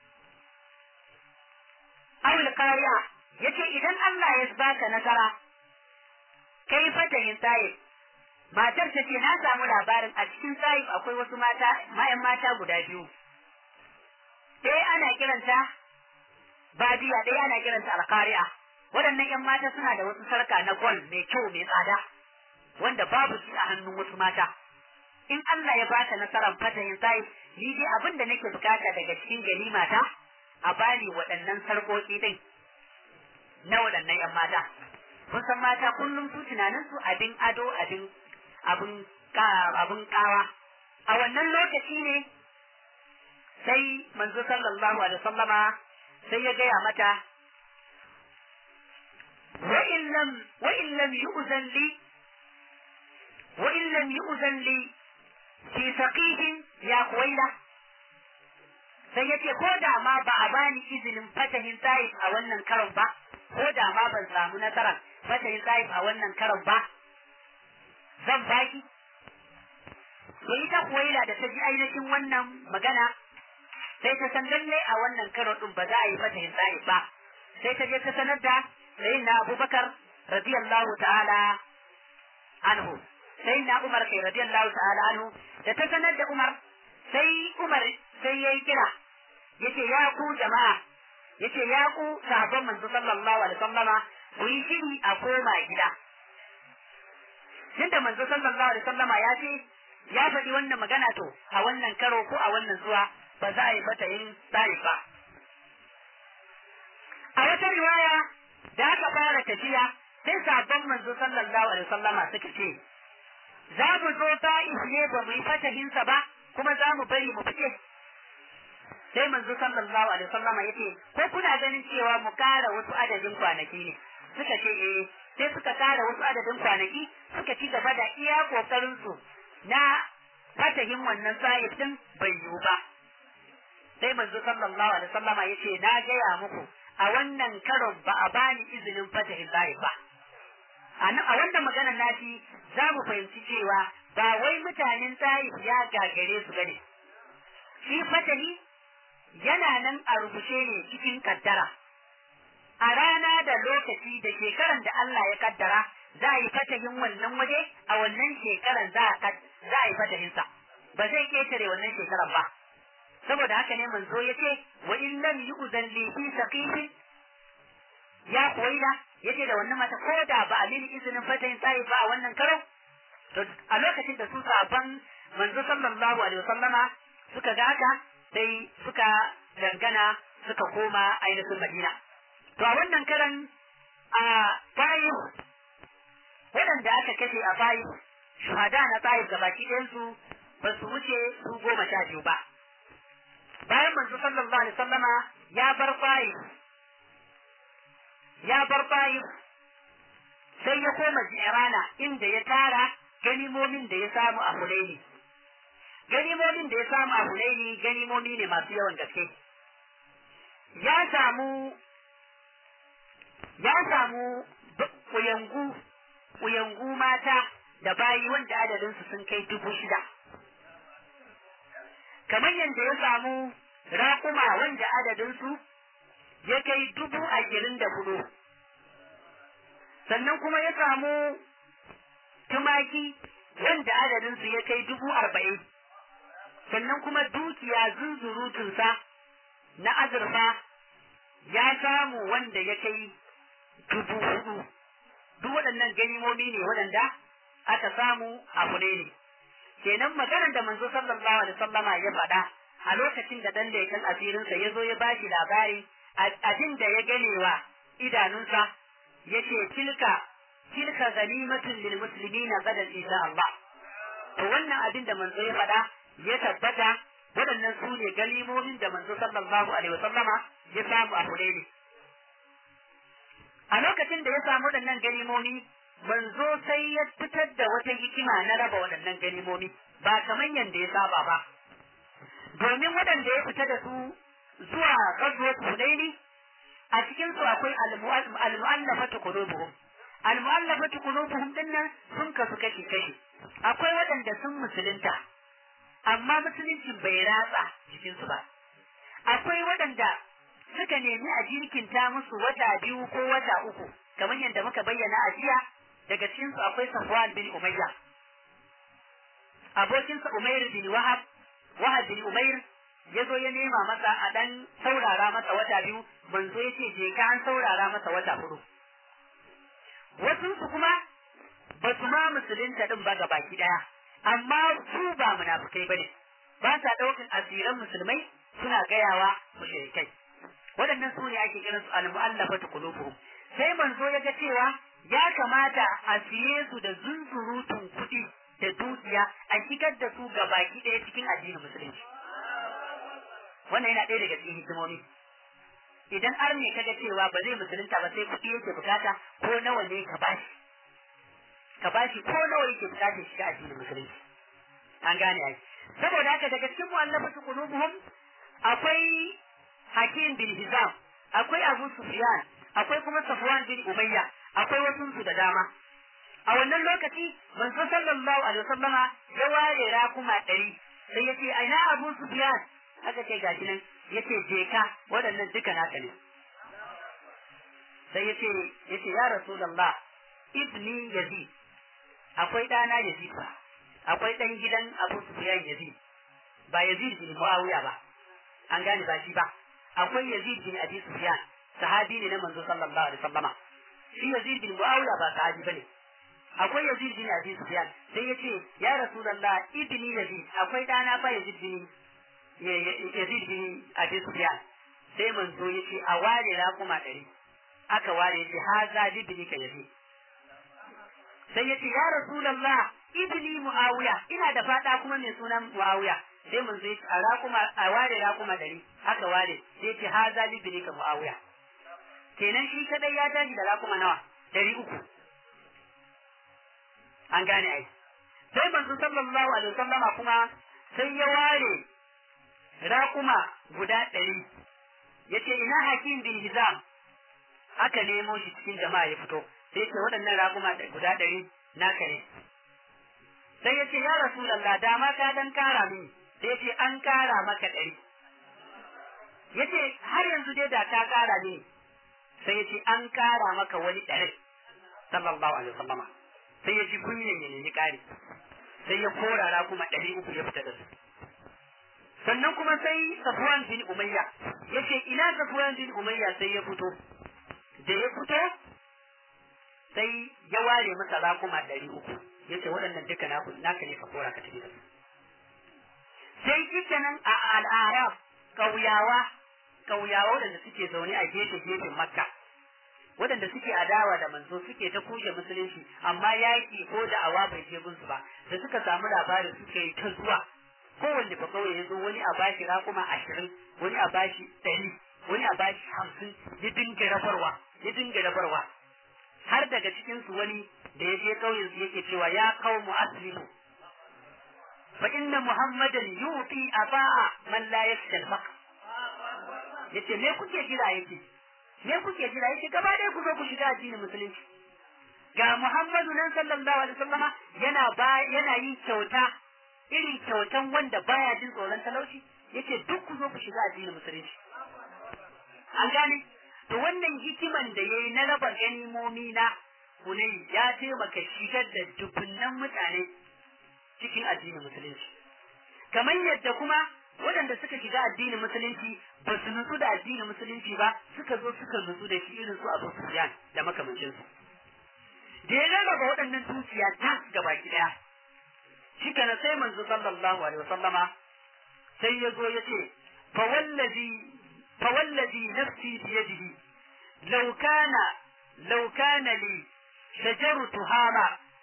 aw al-qari'a yace idan Allah ya baka nasara kai fatahin ta'if matar ta ce na samu labarin a cikin ta'if akwai wasu mata ma'yan mata guda biyu ɗaya ana kiranta badiya ɗaya ana kiranta alkari'a waɗannan ‘yan mata suna da wasu sarka na gol mai kyau mai tsada wanda babu shi a hannun wasu mata in Allah ya baka nasarar fatahin sai ni dai abin da nake bukata daga cikin ganima ta a bani waɗannan sarƙoƙi din na waɗannan ‘yan mata kun san mata kullum su tunanin su abin ado abin abin abin kawa a wannan lokaci ne sai manzo sallallahu alaihi wasallama sai ya gaya mata wa in lam wa in lam yu'zan li wa in lam yu'zan li fi saqihin ya kuwaila sai yace ko da ma ba a bani izinin fatahin taif a wannan karon ba ko da ma ban samu nasarar fatahin taif a wannan karon ba zan baki to ita kuwaila da ta ji ainihin wannan magana sai ta san lalle a wannan karo din ba za a yi mata hisabi ba sai ta je ta sanar da sayyidina Abubakar radiyallahu ta'ala anhu sayyidina Umar kai radiyallahu ta'ala anhu da ta sanar da Umar sai Umar sai yayi kira yace ya ku jama'a yace ya ku sahabban manzo sallallahu alaihi wasallama ku yi shiri a koma gida tunda manzo sallallahu alaihi wasallama ya ce ya faɗi wannan magana to a wannan karo ko a wannan zuwa ba za a yi mata yin tsari ba. A wata riwaya da aka fara tafiya sai sabon manzo sallallahu alaihi wasallama suka ce za mu zo ta'if ne ba mu yi fatahinsa ba kuma za mu bari mu fice. Sai manzo sallallahu alaihi wasallama ya ce ko kuna ganin cewa mu kara wasu adadin kwanaki ne suka ce eh sai suka kara wasu adadin kwanaki suka ci gaba da iya kokarin su na fatahin wannan sa'ib din bai yiwu ba. sai manzo sallallahu alaihi wasallama yace na gaya muku a wannan karon ba a bani izinin fatahin zai ba a wannan maganar nashi za mu fahimci cewa ba wai mutanen taif ya gagare su bane shi fatahi yana nan a rubuce ne cikin kaddara a rana da lokaci da shekaran da Allah ya kaddara za a yi fatahin wannan waje a wannan shekaran za a yi fatahinsa ba zai ketare wannan shekaran ba saboda haka ne manzo ya ce wa in lam yu'zan li fi saqifin ya kuwaila yace da wannan mata ko da ba a mini izinin fatayin tsayi ba a wannan karo to a lokacin da su saban manzo sallallahu alaihi wasallama suka ga haka sai suka dangana suka koma ainihin Madina to a wannan karan a Taif waɗanda aka kashe a Taif shuhada na Taif gabaki ɗayansu ba su wuce su goma sha biyu ba bayan manzo sallallahu alaihi sallama ya bar bayi ya bar bayi sai ya koma jirana inda ya tara ganimomin da ya samu a Hunaini ganimomin da ya samu a Hunaini ganimomi ne masu yawan gaske ya samu ya samu kuyangu kuyangu mata da bayi wanda adadinsu sun kai dubu shida kamar yadda ya samu raƙuma wanda adadinsu ya kai dubu ashirin da hudu sannan kuma ya samu tumaki wanda adadinsu ya kai dubu arba'in sannan kuma dukiya zunzurutunsa na azurfa ya samu wanda ya kai dubu hudu duk waɗannan ganimomi ne waɗanda aka samu a ne kenan maganar da manzo sallallahu alaihi wasallama ya faɗa a lokacin da dan leƙen asirinsa ya zo ya bashi labari abin da ya ganewa idanunsa yace tilka tilka ganimatun lil muslimina gadan insha Allah to wannan abin da manzo ya faɗa ya tabbata waɗannan su ne galimomin da manzo sallallahu alaihi wasallama ya samu a Hudaini a lokacin da ya samu waɗannan galimomi manzo sai ya fitar da wata hikima na raba waɗannan ganimomi ba kamar yadda ya saba ba domin waɗanda ya fita da su zuwa ghazwat hunaini a cikin su akwai al-mu'allafatu qulubuhum al-mu'allafatu qulubuhum dinnan sun kasu kashi kashi akwai waɗanda sun musulunta amma musuluncin bai ratsa jikin su ba akwai waɗanda suka nemi a jirkinta musu wata biyu ko wata uku kamar yadda muka bayyana a jiya daga cikin su akwai Safwan bin Umayya abokinsa Umair bin Wahab Wahab bin Umair ya zo ya nema masa a dan saurara masa wata biyu manzo ya ce je ka an saurara masa wata hudu wasu su kuma ba su ma musulunta din ba baki daya amma su ba munafukai bane ba sa daukan asiran musulmai suna gayawa mushrikai waɗannan su ne ake kiran su al-mu'allafatu qulubuhum sai manzo ya ga cewa ya kamata a siye su da zunzurutun kuɗi da dukiya a shigar da su ga baki ɗaya cikin addinin musulunci wannan yana ɗaya daga cikin hikimomi idan ar ne kaga cewa ba zai musulunta ba sai kuɗi yake bukata ko nawa ne ka bashi ka bashi ko nawa yake bukata shiga addinin musulunci an gane ai saboda haka daga cikin mu'allafatu qulubuhum akwai Hakim bin Hizam akwai Abu Sufyan akwai kuma Safwan bin Umayya akwai wasu su da dama a wannan lokaci manzo sallallahu alaihi wasallama ya ware rakuma ɗari sai ya ce aina Abu Sufyan aka ce gashi nan yace je ka waɗannan duka naka ne sai yace yace ya rasulullah ibni yazid akwai ɗana yazid ba akwai ɗan gidan abu sufyan yazid ba yazid bin muawiya ba an gane ba shi ba akwai yazid bin abi sufyan sahabi ne na manzo sallallahu alaihi wasallama shi yazid bin muawiya ba sahabi bane akwai yazid bin abi sufyan sai yace ya rasulullah ibni yazid akwai ɗana fa yazid bin Yazid bin Abi Sufyan sai manzo yace a ware raƙuma ɗari aka ware yace haza libni ka Yazid sai yace ya Rasulullah ibni Muawiya ina da fada kuma mai sunan Muawiya sai manzo yace a raƙuma a ware raƙuma ɗari aka ware sai yace haza libni ka Muawiya kenan shi kadai ya tashi da raƙuma nawa ɗari uku an gane ai sai manzo sallallahu alaihi wasallama kuma sai ya ware raƙuma guda ɗari ya ce ina hakim bin hizam aka nemo shi cikin jama'a ya fito sai ce waɗannan raƙuma guda ɗari naka ne sai ya ce ya rasulallah dama ka dan kara mini sai ce an kara maka ɗari ya ce har yanzu dai da ka kara mini sai ya ce an kara maka wani ɗari sallallahu alaihi wasallama sai ya ji kunyan ya nemi ƙari sai ya kora raƙuma ɗari uku ya fita da su sannan kuma sai Safwan bin Umayya yace ina Safwan bin Umayya sai ya fito da ya fito sai ya ware masa rakuma ɗari uku yace waɗannan duka naku naka ne ka kora ka tafi da su sai shikenan a al'arab kauyawa kauyawa waɗanda suke zaune a gefe gefen Makka waɗanda suke adawa da manzo suke ta kushe musulunci amma yaƙi ko da awa bai je gunsu ba da suka samu labarin suke yi ta zuwa kowanne ba kawai ya zo wani a bashi raƙuma ashirin wani a bashi ɗari wani a bashi hamsin ya dinga rabarwa ya dinga rabarwa har daga cikinsu wani da ya je ƙauyensu yake cewa ya kawo mu aslimu fa inna muhammadan yuti aba'a man la yakhsha al yace me kuke jira yake me kuke jira yake gaba ɗaya ku zo ku shiga addinin musulunci ga muhammadu nan sallallahu alaihi wasallama yana ba yana yin kyauta irin kyautan wanda baya jin tsoron talauci yace duk ku zo ku shiga addinin musulunci an gane to wannan hikiman da yayi na raba ganimomi na kunai ya taimaka shigar da dubunnan mutane cikin addinin musulunci kamar yadda kuma waɗanda suka shiga addinin musulunci ba su nutsu da addinin musulunci ba suka zo suka nutsu da shi irin su Abu Sufyan da makamancinsu da ya rarraba waɗannan dukiya ta gaba ki ɗaya shi kana sai manzo sallallahu alaihi wasallama sai ya zo ya ce fa wallazi fa wallazi nafsi bi yadihi law kana law kana li shajaru tuhama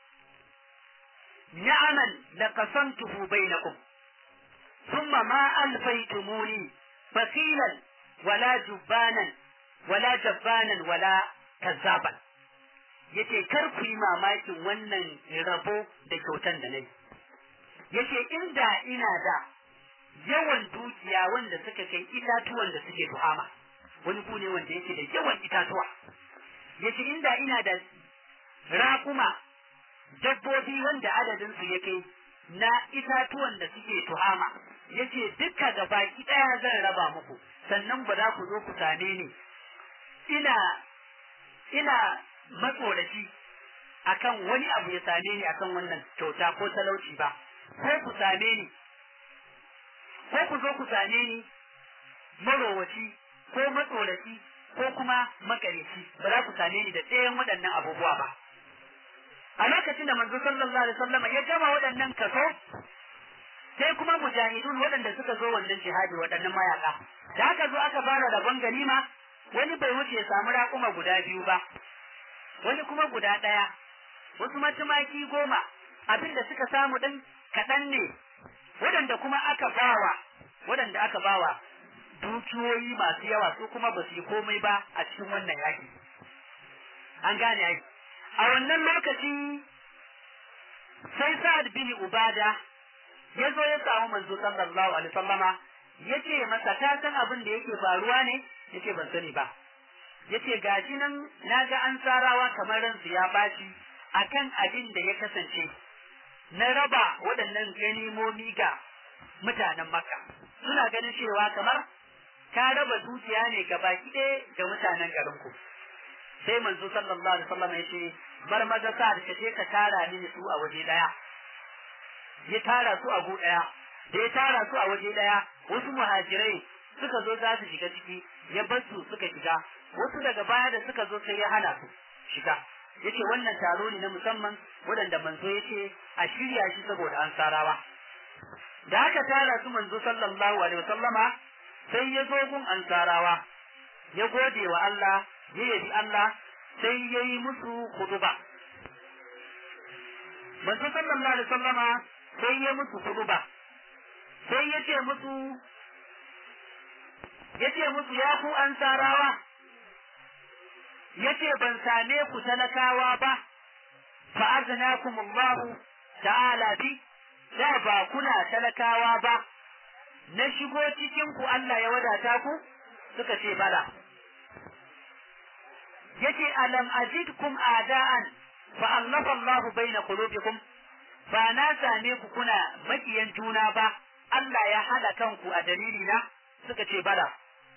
ni'aman laqasamtuhu bainakum thumma ma alfaytumuni faqilan wala jubbanan wala jabbanan wala kazzaban yace kar ku yi mamakin wannan rabo da kyautan da nayi yace inda ina da yawan dukiya wanda suka kai itatuwan da suke tuhama wani ku ne wanda yake da yawan itatuwa yace inda ina da raƙuma dabbobi wanda adadin su yake na itatuwan da suke tuhama yace dukka ga baki daya zan raba muku sannan ba za ku zo ku same ni ina ina matsoraci akan wani abu ya same ni akan wannan kyauta ko talauci ba ko ku same ni ko ku zo ku same ni marowaci ko matsoraci ko kuma makareci ba za ku same ni da ɗayan waɗannan abubuwa ba a lokacin da manzo sallallahu alaihi wasallam ya gama waɗannan kaso sai kuma mujahidun waɗanda suka zo wannan jihadi waɗannan mayaka da aka zo aka fara rabon ganima wani bai wuce ya samu raƙuma guda biyu ba wani kuma guda ɗaya wasu matumaki goma abin da suka samu ɗin kaɗan ne waɗanda kuma aka bawa waɗanda aka bawa dukiyoyi masu yawa su kuma ba su yi komai ba a cikin wannan yaki an gane ai a wannan lokaci sai sa'ad bin ubada ya zo ya samu manzo sallallahu alaihi wasallama ya ce masa ta san abin da yake faruwa ne yace ban sani ba yace gashi nan naga an tsarawa kamar ransu ya baci akan abin da ya kasance na raba waɗannan ganimomi ga mutanen makka suna ganin cewa kamar ka raba dukiya ne ga baki ɗaya ga mutanen garinku sai manzo sallallahu alaihi wasallam ya ce bar maza sa da je ka tara mini su a waje ɗaya ya tara su a gu ɗaya da ya tara su a waje ɗaya wasu muhajirai suka zo za su shiga ciki ya bar su suka shiga wasu daga baya da suka zo sai ya hana su shiga yace wannan taro ne na musamman waɗanda manzo yace a shirya shi saboda an sarawa da aka tara su manzo sallallahu alaihi wasallama sai ya zo gun ansarawa ya gode wa Allah ya yabi Allah sai ya yi musu huduba manzo sallallahu alaihi wasallama sai ya musu huduba sai ya ce musu ya ce musu ya ku ansarawa ya ce ban same ku talakawa ba fa'aznakum Allah ta'ala bi da ba kuna talakawa ba na shigo cikin ku Allah ya wadata ku suka ce bala yace alam ajidkum ada'an fa allafa Allah baina qulubikum ba na same ku kuna makiyan juna ba Allah ya hada kanku a dalili na suka ce bala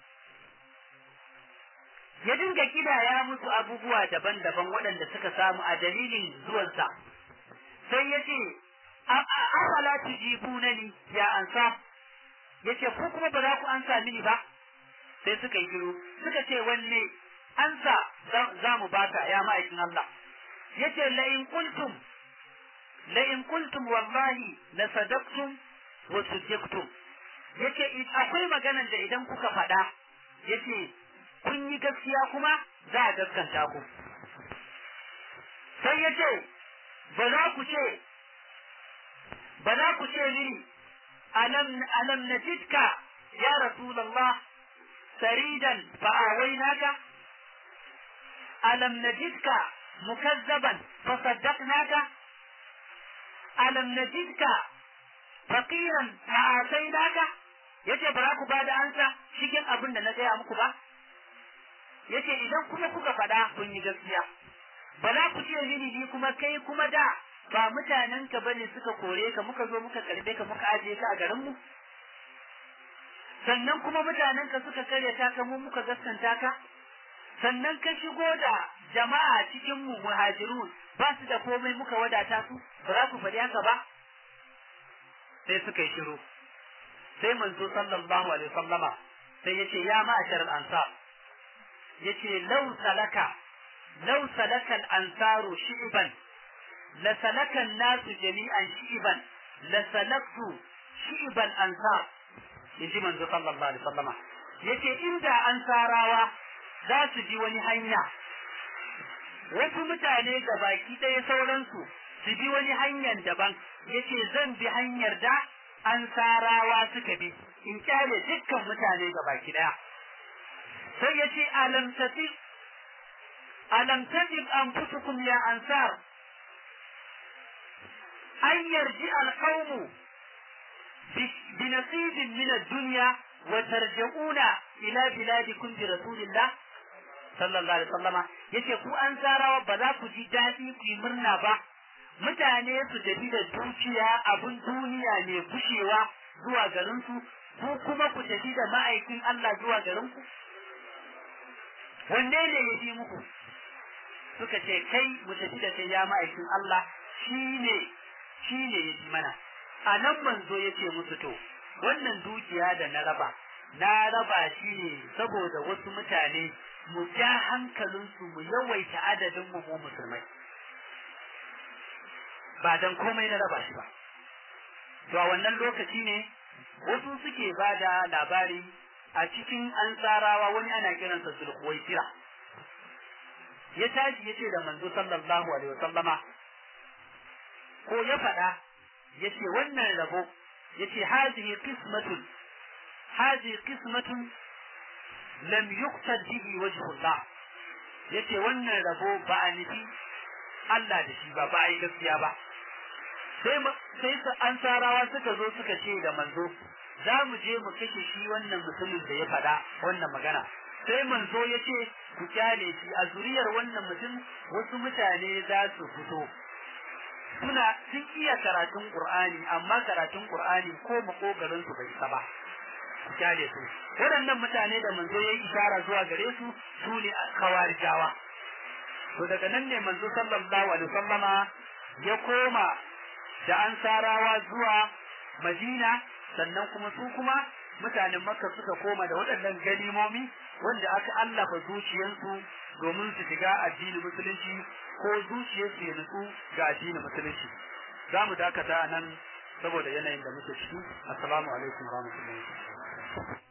ya dinga kidaya musu abubuwa daban-daban waɗanda suka samu a dalilin zuwansa sai ya ce afala tujibunani ya ansa yace ko kuma ba za ku ansa mini ba sai suka yi shiru suka ce wanne ansa za mu baka ya ma'aikin Allah yace la in qultum la in qultum wallahi la sadaqtum wa sujjaktum yace akwai maganan da idan kuka faɗa yace kun yi gaskiya kuma za a gaskanta ku sai yace ba za ku ce ba za ku ce mini alam alam najidka ya rasulullah saridan fa awainaka alam najidka mukazzaban fa saddaqnaka alam najidka faqiran fa atainaka yace ba za ku bada ansa cikin abin da na gaya muku ba yace idan kuma kuka faɗa kun yi gaskiya ba za ku ce mini ni kuma kai kuma da ba mutanen ka bane suka kore ka muka zo muka karbe ka muka ajiye ka a garin mu sannan kuma mutanen ka suka karya ta ka mu muka gaskanta ka sannan ka shigo da jama'a cikin mu muhajirun ba su da komai muka wadata su ba za ku faɗi haka ba sai suka yi shiru sai manzo sallallahu alaihi wasallama sai yace ya ma'ashar al-ansar yace law salaka law salaka al-ansaru shi'ban la salaka an-nasu jami'an shi'ban la salaktu shi'ban ansar yaji manzo sallallahu alaihi wasallama yace inda ansarawa za su ji wani hanya wasu mutane da baki ɗaya sauransu su bi wani hanyar daban yace zan bi hanyar da ansarawa suka bi in kyale dukkan mutane ga baki ɗaya sai yace alam tatib alam tatib anfusukum ya ansar an yarji alqawmu بنصيب من الدنيا وترجعون إلى بلادكم برسول الله sallallahu alaihi wasallama yace ku an tsarawa ba za ku ji daɗi ku yi murna ba mutane su tafi da dukiya abin duniya ne gushewa zuwa garin su ku kuma ku tafi da ma'aikin Allah zuwa garin ku wanne ne ya fi muku suka ce kai mu tafi da kai ya ma'aikin Allah shine shine ya fi mana a nan manzo ya ce musu to wannan dukiya da na raba na raba shi ne saboda wasu mutane mu ja hankalinsu mu yawaita adadin mu mu musulmai ba dan komai na raba shi ba to a wannan lokaci ne wasu suke ba da labari a cikin ansarawa wani ana kiransa sulhuwaitira ya tashi ya ce da manzo sallallahu alaihi wasallama ko ya faɗa ya ce wannan rabo ya ce hazihi qismatun hazihi qismatun lam yuqsad bihi wajhullah ya ce wannan rabo ba a nufi Allah da shi ba ba a yi gaskiya ba sai sai su ansarawa suka zo suka ce da manzo za mu je mu kashe shi wannan mutumin da ya faɗa wannan magana sai manzo ya ce ku kyale shi a zuriyar wannan mutum wasu mutane za su fito suna sun iya karatun Qur'ani amma karatun Qur'ani ko makogarin su bai saba ku kyale su waɗannan mutane da manzo ya yi ishara zuwa gare su su ne kawarijawa to daga nan ne manzo sallallahu alaihi wasallama ya koma da ansarawa zuwa Madina sannan kuma su kuma mutanen Makka suka koma da waɗannan ganimomi wanda aka allafa zuciyarsu domin su shiga addinin musulunci ko zuciyarsu ya nutsu ga addinin musulunci za mu dakata nan saboda yanayin da muke ciki assalamu alaikum warahmatullahi